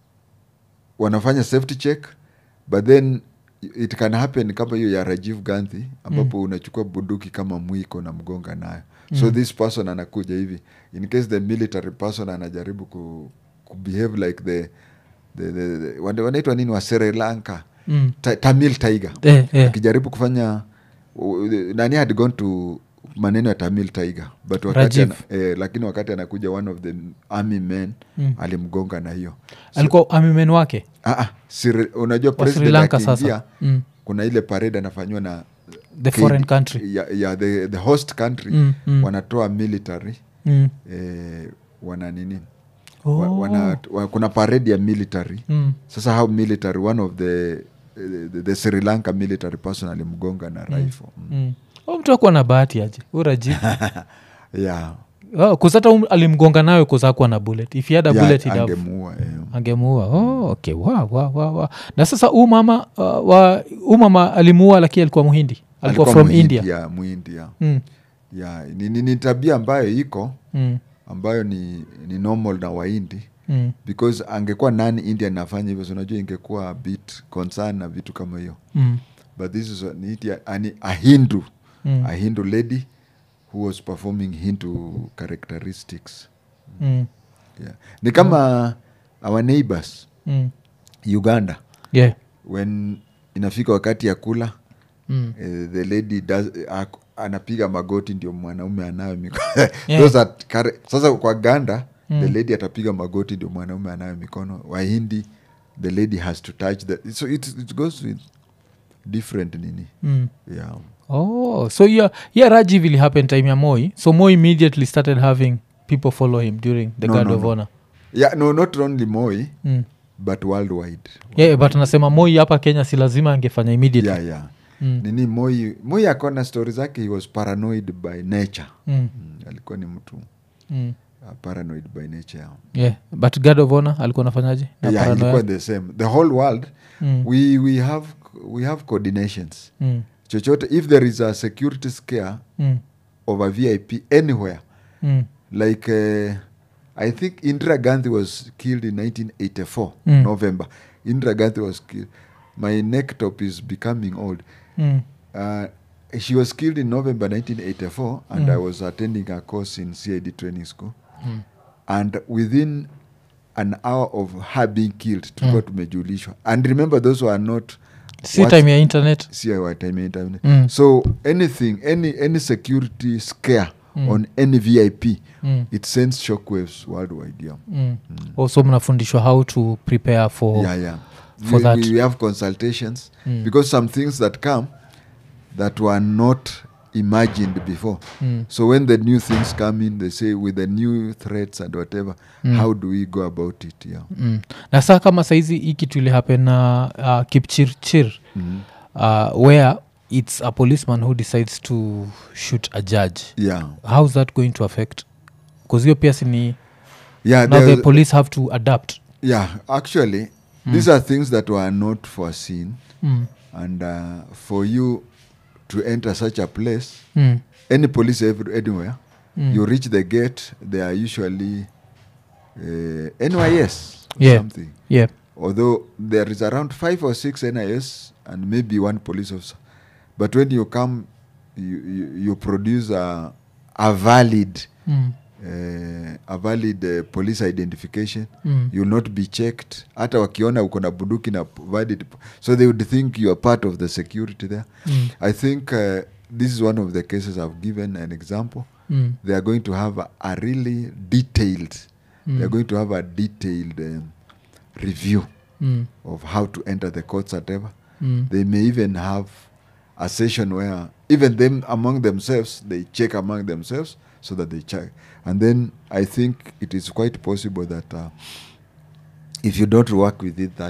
wanafanya safety check but then it can happen kama hiyo ya rajiv gandhi ambapo mm. unachukua bunduki kama mwiko na mgonga nayo mm. so this person anakuja hivi in case the military person anajaribu ku, ku behave like the, the, the, the wana- wanaitwa nini wa sri lanka Mm. Ta, tamil tiger Eh, eh. akijaribu kufanya u- nani had gone to maneno ya tamil tiger but wakati Rajiv. ana, eh, lakini wakati anakuja one of the army men Mm. alimgonga na hiyo alikuwa amimen wake Ah, ah, Sri- unajua wa sri president lanka akiingia sasa mm. kuna ile parade anafanywa na the KD foreign country ya, ya the, the host country Mm, mm. wanatoa military mm. eh, wana nini oh. wa, wana, wa, kuna parade ya military mm. sasa how military one of the, the, the sri lanka military person alimgonga na rifle mm. mm. oh, mtu akuwa na bahati aje uraji yeah, oh, kusata um, alimgonga nayo kuzakuwa na bullet if he had a yeah, bullet he'd have- angemuua eh. angemuua oh, okay wa, wa, wa, wa. na sasa huu mama uh, wa huu mama alimuua lakini alikuwa muhindi alikuwa, from Muhindi, india yeah, muhindi yeah. mm. Yeah, ni, ni, ni tabia ambayo iko Mm. ambayo ni, ni normal na waindi Mm. because angekuwa nani india nafanya hivyo so unajua ingekuwa a bit concern na vitu kama hiyo Mm. but this is a, ni India- ani- a hindu Mm. a hindu lady who was performing hindu characteristics Mm. yeah. ni kama our neighbors Mm. uganda yeah when inafika wakati ya kula mm. eh, the lady does, ak- anapiga magoti ndio mwanaume anayo mikono Yeah. Those are care- sasa kwa ganda the lady atapiga magoti ndio mwanaume anayo mikono wahindi the lady has to touch the, so it, it goes with different nini Mm. yeah. oh so yeah, yeah rajiv ili happen time ya moi so moi immediately started having people follow him during the No, guard no, of no. honor yeah no not only moi mm. but worldwide yeah, but anasema moi hapa kenya si lazima angefanya immediately yeah, yeah. Mm. nini moi moi akona stori zake he was paranoid by nature Mm. mm, alikuwa ni mtu Mm. uh, paranoid by nature yeah but guard of honor alikuwa nafanyaje na yeah, paranoia? ilikuwa the same the whole world Mm. we, we have we have coordinations Mm. chochote if there is a security scare Mm. of a vip anywhere Mm. like uh, i think indira gandhi was killed in 1984 Mm. november indira gandhi was killed my neck top is becoming old Mm. uh, she was killed in november 1984 and Mm. i was attending a course in cid training school Mm. and within an hour of her being killed tulikuwa tumejulishwa and remember those who are not si what- time ya internet si wa time ya internet. Mm. so anything any any security scare Mm. on any vip mm. it sends shockwaves worldwide yeah Mm. also mnafundishwa how to prepare for yeah yeah for we, that. we have consultations Mm. because some things that come that were not imagined before Mm. so when the new things come in they say with the new threats and whatever how do we go about it yeah mm. na saa kama saizi hii kitu ili happen na uh, kipchirchir Mhm. uh, where it's a policeman who decides to shoot a judge yeah how's that going to affect bcause hiyo pia sini yeah now the there's- police have to adapt yeah actually these are things that were not foreseen mm. and uh, for you to enter such a place Mm. any police every, anywhere Mm. you reach the gate they are usually uh, nys or Yeah. something yeah although there is around five or six nis and maybe one police officer but when you come you, you, you produce a, a valid mm. uh, a valid uh, police identification Mm. you'll not be checked hata wakiona uko na bunduki na p- valid p- so they would think you are part of the security there Mm. i think uh, this is one of the cases i've given an example Mm. they are going to have a, a really detailed Mm. they're going to have a detailed um, review Mm. of how to enter the courts whatever Mm. they may even have a session where even them among themselves they check among themselves so that they check and then i think it is quite possible that uh, if you don't work within that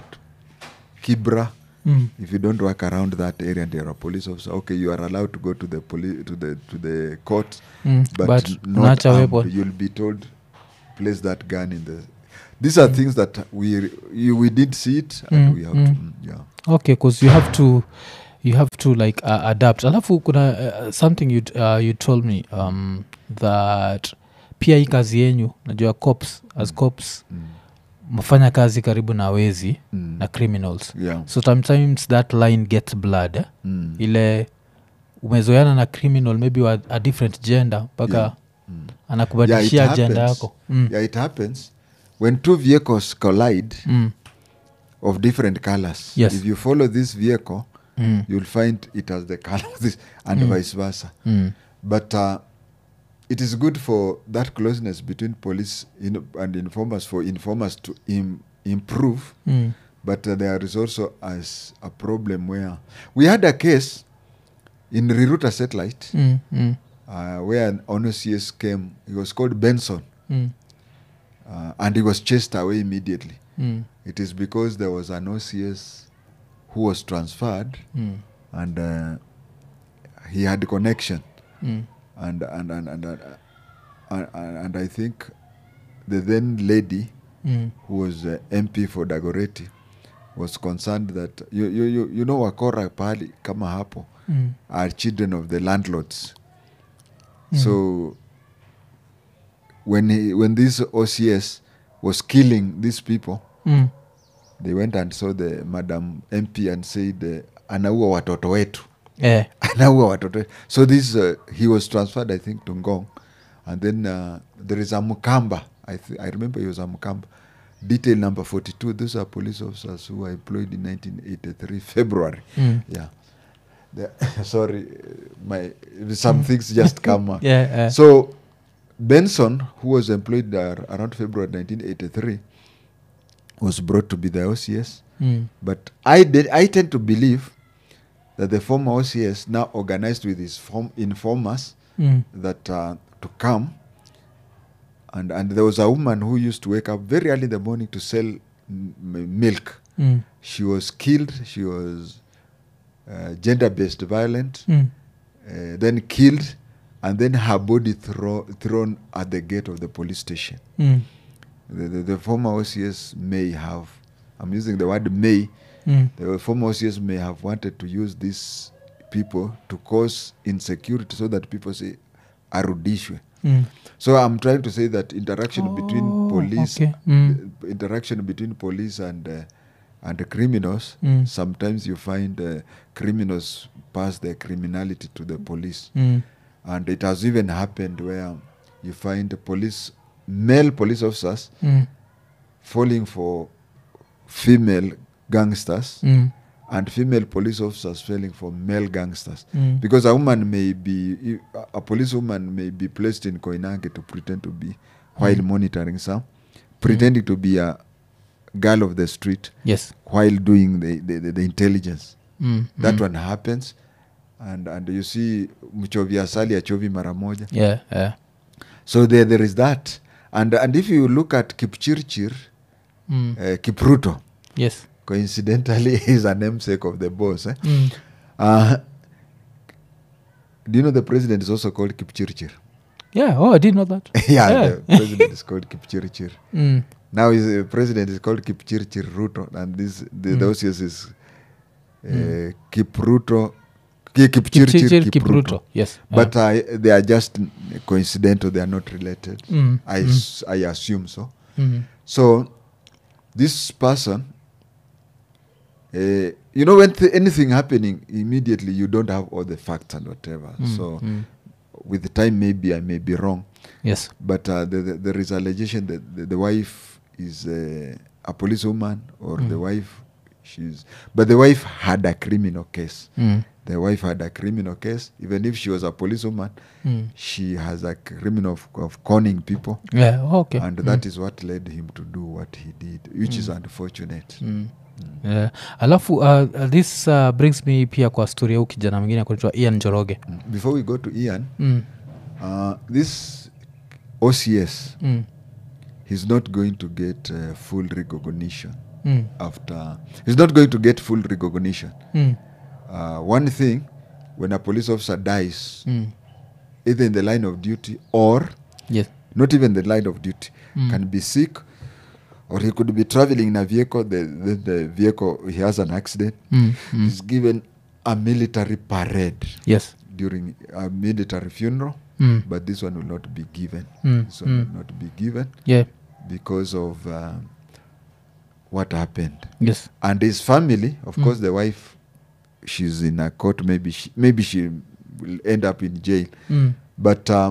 kibra Mm. if you don't work around that area and you're a police officer okay you are allowed to go to the police to the to the court Mm. but, but not unaacha armed. weapon you'll be told place that gun in the these are things that we you, we did see it and Mm, we have mm. to mm, yeah okay bcause you have to you have to like uh, adapt alafu kuna uh, something you, uh, you told me um, that pia hii kazi yenyu najua cops as cops mm. mafanya kazi karibu na wezi Mm. na criminals yeah so sometimes that line gets blood eh? mm. ile umezoeana na criminal maybe wa a different gender mpaka Yeah. Mm. anakubadilishia Yeah, it agenda happens. yako mm. yeah it happens when two vehicles collide Mm. of different colors Yes. if you follow this vehicle Mm. you'll find it has the color of this and Mm. vice versa Mm. but uh, it is good for that closeness between police in, and informers for informers to Im- improve Mm. but uh, there is also as a problem where we had a case in Riruta satellite Mm. Mm. uh, where an ONCS came he was called Benson Mm. uh, and he was chased away immediately Mm. it is because there was an OCS who was transferred Mm. and uh, he had connection Mm. and and and and, uh, and, and, and I think the then lady Mm. who was uh, MP for Dagoretti was concerned that you, you, you, you know wakora pahali kama hapo Mm. are children of the landlords Mm. so when he, when this OCS was killing these people Mm. they went and saw the madam MP and said uh, anaua watoto wetu Eh. anaua watoto wetu. so this uh, he was transferred i think to ngong and then uh, there is a mukamba I, th- I remember he was a mukamba detail number 42 those are police officers who were employed in 1983 february Mm. yeah The- sorry uh, my some things just come uh, Yeah, yeah. so benson who was employed uh, around february 1983 was brought to be the ocs Mm. but I did. I tend to believe that the former OCS now organized with his form informers Mm. that uh, to come, and and there was a woman who used to wake up very early in the morning to sell m- m- milk. Mm. She was killed. She was uh, gender-based violent, Mm. uh, then killed, and then her body throw, thrown at the gate of the police station. Mm. The, the, the former OCS may have. I'm using the word may Mm. the former OCS may have wanted to use these people to cause insecurity so that people say arudishwe Mm. so i'm trying to say that interaction between Oh, police okay. Mm. uh, interaction between police and uh, and the criminals Mm. sometimes you find uh, criminals pass their criminality to the police Mm. and it has even happened where you find the police male police officers Mm. falling for female gangsters Mm. and female police officers falling for male gangsters Mm. because a woman may be a police woman may be placed in koinange to pretend to be while monitoring some pretending to be a girl of the street yes while doing the, the, the, the intelligence mm. that mm. one happens and, and you see mchovi asali achovi mara moja yeah, yeah. so there, there is that and, and if you look at kipchirchir Mm. uh, kipruto yes coincidentally is a namesake of the boss eh? Mm. uh, do you know the president is also called kipchirchir yeah oh i didn't know that yeah, Yeah. the president is called kipchirchir mm. now his uh, president is called kipchirchir ruto and this the, Mm. the OCS is uh, kipruto Ki- kipchirchir Kipchirchir, kipruto Kipruto. yes but uh, they are just coincidental they are not related Mm, I, mm. s- I assume so mm. so this person uh, you know when th- anything happening immediately you don't have all the facts and whatever Mm, so mm. with the time maybe i may be wrong yes but uh, the, the, there is allegation that the, the wife is uh, a policewoman or the wife she's but the wife had a criminal case mm. the wife had a criminal case even if she was a policewoman Mm. she has a criminal of, of conning people yeah oh, okay and that is what led him to do what he did which is unfortunate Mm. Yeah. alafu uh, uh, this uh, brings me pia kwa story ya huu kijana mwingine kunaitwa ian njoroge Mm. before we go to ian mm. uh, this ocs Mm. he's not going to get uh, full recognition Mm. after he's not going to get full recognition Mm. uh, one thing when a police officer dies Mm. either in the line of duty or yes not even the line of duty Mm. can be sick or he could be traveling in a vehicle the, the, the vehicle he has an accident mm. Mm. he's given a military parade yes during a military funeral mm. but this one will not be given Mm, this one mm. will not be given yeah because of uh, what happened yes and his family of Mm. course the wife she's in a court maybe she, maybe she will end up in jail mm. but uh,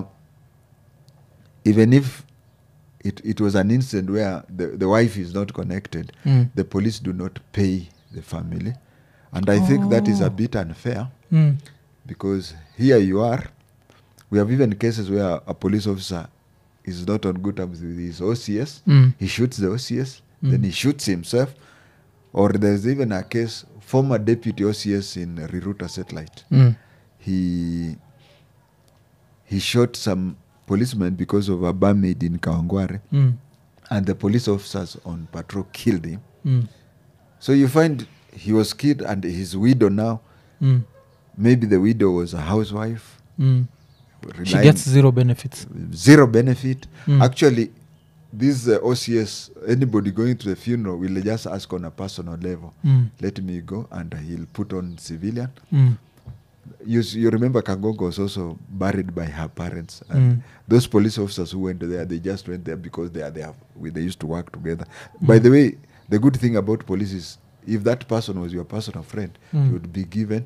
even if it, it was an incident where the, the wife is not connected Mm. the police do not pay the family and i think that is Oh. a bit unfair Mm. because here you are we have even cases where a police officer is not on good terms with his ocs Mm. he shoots the ocs Mm. then he shoots himself or there's even a case former deputy ocs in riruta satellite Mm. he he shot some policemen because of a barmaid in kawangware Mm. and the police officers on patrol killed him Mm. so you find he was killed and his widow now Mm. maybe the widow was a housewife Mm. she relying- gets zero benefits zero benefit Mm. actually this uh, ocs anybody going to the funeral will just ask on a personal level mm. let me go and he'll put on civilian Mm. you, s- you remember kangongo was also buried by her parents and Mm. those police officers who went there they just went there because they are there we, they used to work together by the way the good thing about police is if that person was your personal friend Mm. you would be given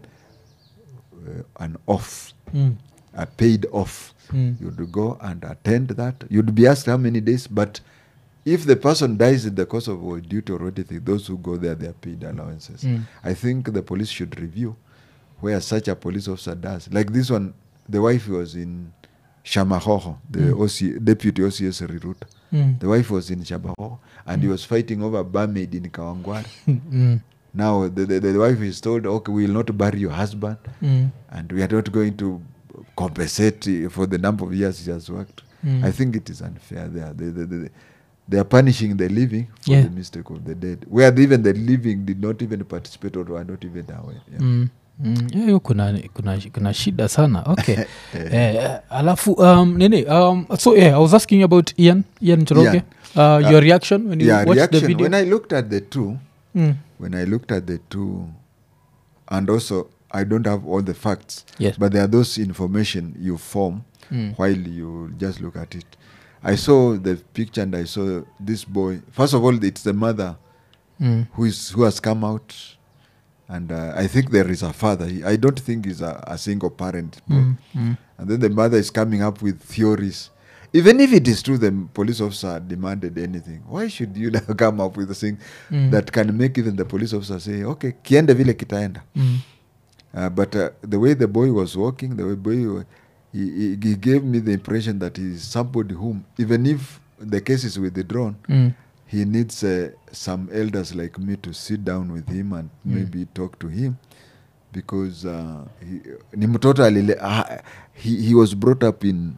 uh, an off Mm. a paid off Mm. you'd go and attend that you'd be asked how many days but if the person dies in the course of a duty or anything those who go there they are paid allowances Mm. i think the police should review where such a police officer does like this one the wife was in shamahoho the Mm. OC, deputy ocs riruta Mm. the wife was in shamahoho and he was fighting over barmaid in kawangware Mm. now the, the, the wife is told okay we will not bury your husband Mm. and we are not going to compensate uh, for the number of years he has worked. Mm. I think it is unfair there. They, they, they, they are punishing the living for Yeah. the mistake of the dead, where even the living did not even participate or were not even aware. Yeah. Mm. Mm. Yeah, hiyo kuna, kuna, kuna shida sana okay eh, alafu um, nini um, so yeah, i was asking you about ian ian Njoroge. Ian. Uh, your reaction when you yeah, watched reaction. the video When I looked at the two, mm. when I looked at the two, and also I don't have all the facts, Yes. but there are those information you form Mm. while you just look at it. I saw the picture and I saw this boy. First of all, it's the mother Mm. who is who has come out, and uh, I think there is a father. He, I don't think he's a, a single parent, boy. Mm. Mm. and then the mother is coming up with theories. Even if it is true, the police officer demanded anything. Why should you now come up with a thing Mm. that can make even the police officer say, "Okay, kiende vile kitaenda." Mm. Uh, but uh, the way the boy was walking, the way boy, wa- he, he, he gave me the impression that he is somebody whom, even if the case is withdrawn, Mm. he needs uh, some elders like me to sit down with him and maybe talk to him because uh, he, ni mtoto alile uh, he, he was brought up in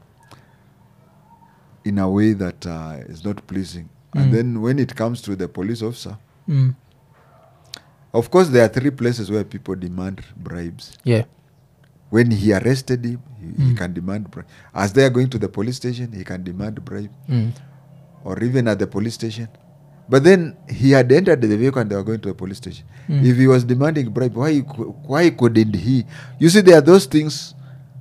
in a way that uh, is not pleasing Mm. and then when it comes to the police officer Mm. of course there are three places where people demand bribes yeah when he arrested him he, he Mm. can demand bribe as they are going to the police station he can demand bribe mm. or even at the police station but then he had entered the vehicle and they were going to the police station Mm. if he was demanding bribe why cou- why couldn't he you see there are those things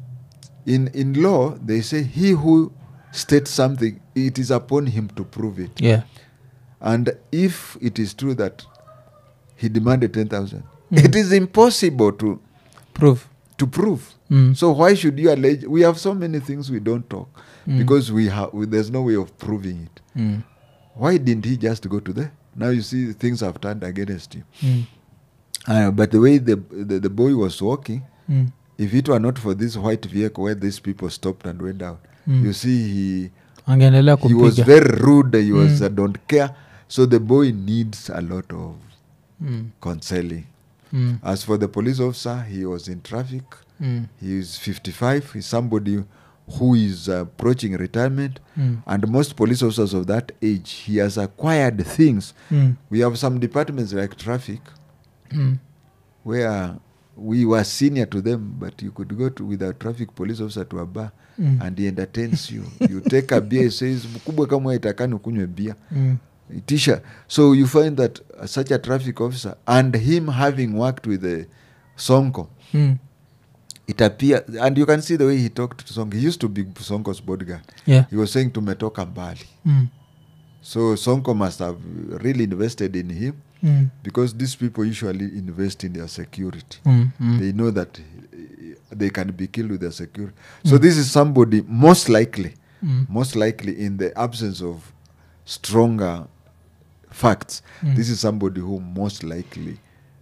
in in law they say he who states something it is upon him to prove it yeah and if it is true that he demanded 10000 Mm. it is impossible to proof to prove mm. so why should you allege we have so many things we don't talk Mm. because we have we, there's no way of proving it Mm. why didn't he just go to there now you see things have turned against him Mm. uh, but the way the, the the boy was walking Mm. if it were not for this white vehicle where these people stopped and went down Mm. you see he angeendelea he was kupiga very rude he was Mm. uh, don't care so the boy needs a lot of mm. counseling Mm. as for the police officer he was in traffic Mm. he is 55 he's somebody who is approaching retirement Mm. and most police officers of that age he has acquired things Mm. we have some departments like traffic Mm. where we were senior to them but you could go to with a traffic police officer to a bar Mm. and he entertains you you take a beer he says mkubwa kama itakani ukunywe beer Mm. itisha so you find that uh, such a traffic officer and him having worked with the sonko Mm. it appear and you can see the way he talked to sonko he used to be sonko's bodyguard yeah he was saying tumetoka mbali mm. so sonko must have really invested in him Mm. because these people usually invest in their security Mm. Mm. they know that uh, they can be killed with their security so this is somebody most likely Mm. most likely in the absence of stronger facts Mm. this is somebody who most likely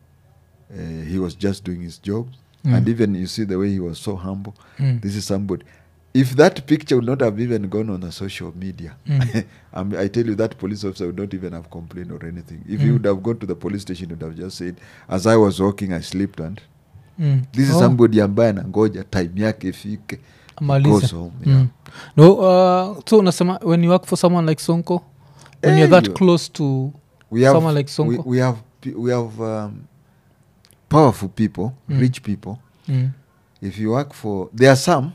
uh, he was just doing his job Mm. and even you see the way he was so humble Mm. this is somebody if that picture would not have even gone on a social media Mm. um, i tell you that police officer would not even have complained or anything if he Mm. would have gone to the police station he would have just said as i was walking i slipped and Mm. this is Oh. somebody ambaye anangoja time yake ifike he Amalize. goes home, yeah. Mm. no uh, so unasema when you work for someone like sonko when Eh, you're that you- close to we have Someone like Sonko? We, we have pe- we have um, powerful people, Mm. rich people. mm. If you work for, there are some.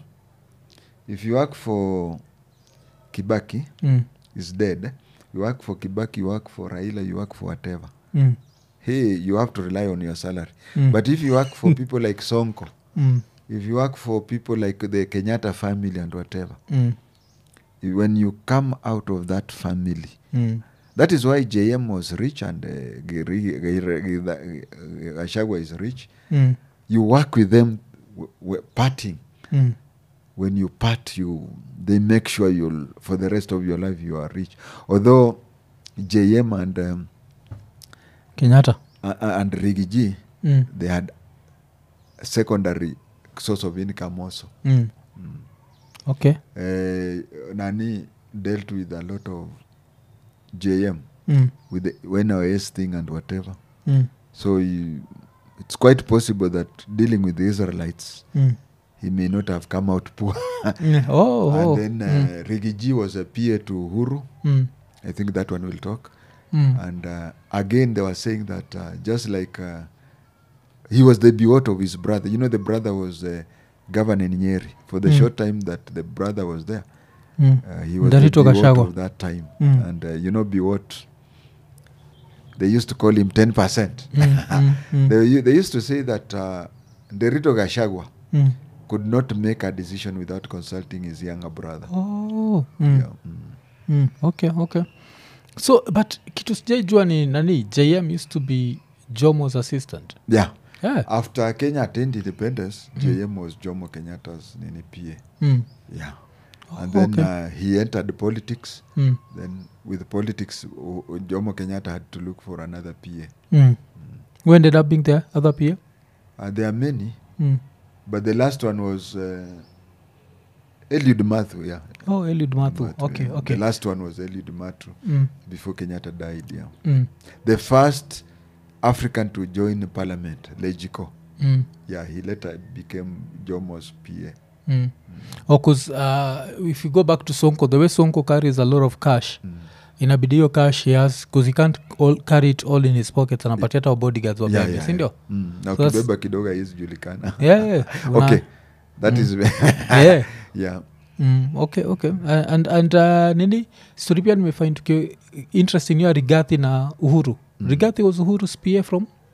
If you work for Kibaki, Mm. is dead. You work for Kibaki, you work for Raila, you work for whatever. Mm. Hey, you have to rely on your salary. Mm. But if you work for people like Sonko, Mm. if you work for people like the Kenyatta family and whatever, Mm. when you come out of that family, Mm. That is why JM was rich and uh, Giri- Giri- Giri- Gachagua is rich. Mm. You work with them w- w- parting. Mm. When you part, you they make sure you'll for the rest of your life you are rich. Although JM and um, kenyatta uh, uh, and Rigiji mm. they had a secondary source of income also. Mm. okay Uh, Nani dealt with a lot of JM mm. with the NOS thing and whatever. Mm. So you, it's quite possible that dealing with the Israelites, Mm. he may not have come out poor. Mm. oh, and oh. then uh, mm. Rigiji was a peer to Huru. Mm. I think that one will talk. Mm. And uh, again, they were saying that uh, just like uh, he was the biot of his brother. You know, the brother was uh, governor in Nyeri. For the Mm. short time that the brother was there, Mm. uh, he was Ndalito the biot Gachagua. of that time. Mm. And uh, you know, biot, they used to call him 10%. Mm, mm, mm. They, u- they used to say that uh, Derito Gashagwa Mm. could not make a decision without consulting his younger brother. Oh. Mm. Yeah, mm. Mm. okay okay so but kitu sijaijua ni nani jm used to be jomo's assistant yeah. yeah. After Kenya attained independence, JM was Jomo Kenyatta's nini PA. mm. Yeah. Oh, And then okay. uh, he entered politics. Mm. Then with politics, o- o- Jomo Kenyatta had to look for another PA. Mm. who ended up being the other peer Uh, there are many, mm. but the last one was uh, Eliud Mathu. Yeah. oh eliud mathu Mathu, okay yeah. okay The last one was Eliud Mathu mm. before Kenyatta died. Yeah. Mm. the first African to join parliament, Legico. mm. yeah he later became jomo's pa Mm. Oh, 'cause, uh, if you go back to sonko the way sonko carries a lot of cash mm. inabidi hiyo cash he has bcause he can't all, carry it all in his pockets anapatia hata bodyguards yeah, wabebe yeah, sindio yeah. Mm. na So that's- ukibeba kidogo haizijulikana yeah, yeah. Una- okay that is yeah. yeah Mm, okay okay uh, and, and uh, nini story pia nimefind tukio interesting hiyo rigathi na uhuru mm. rigathi was uhuru's pa from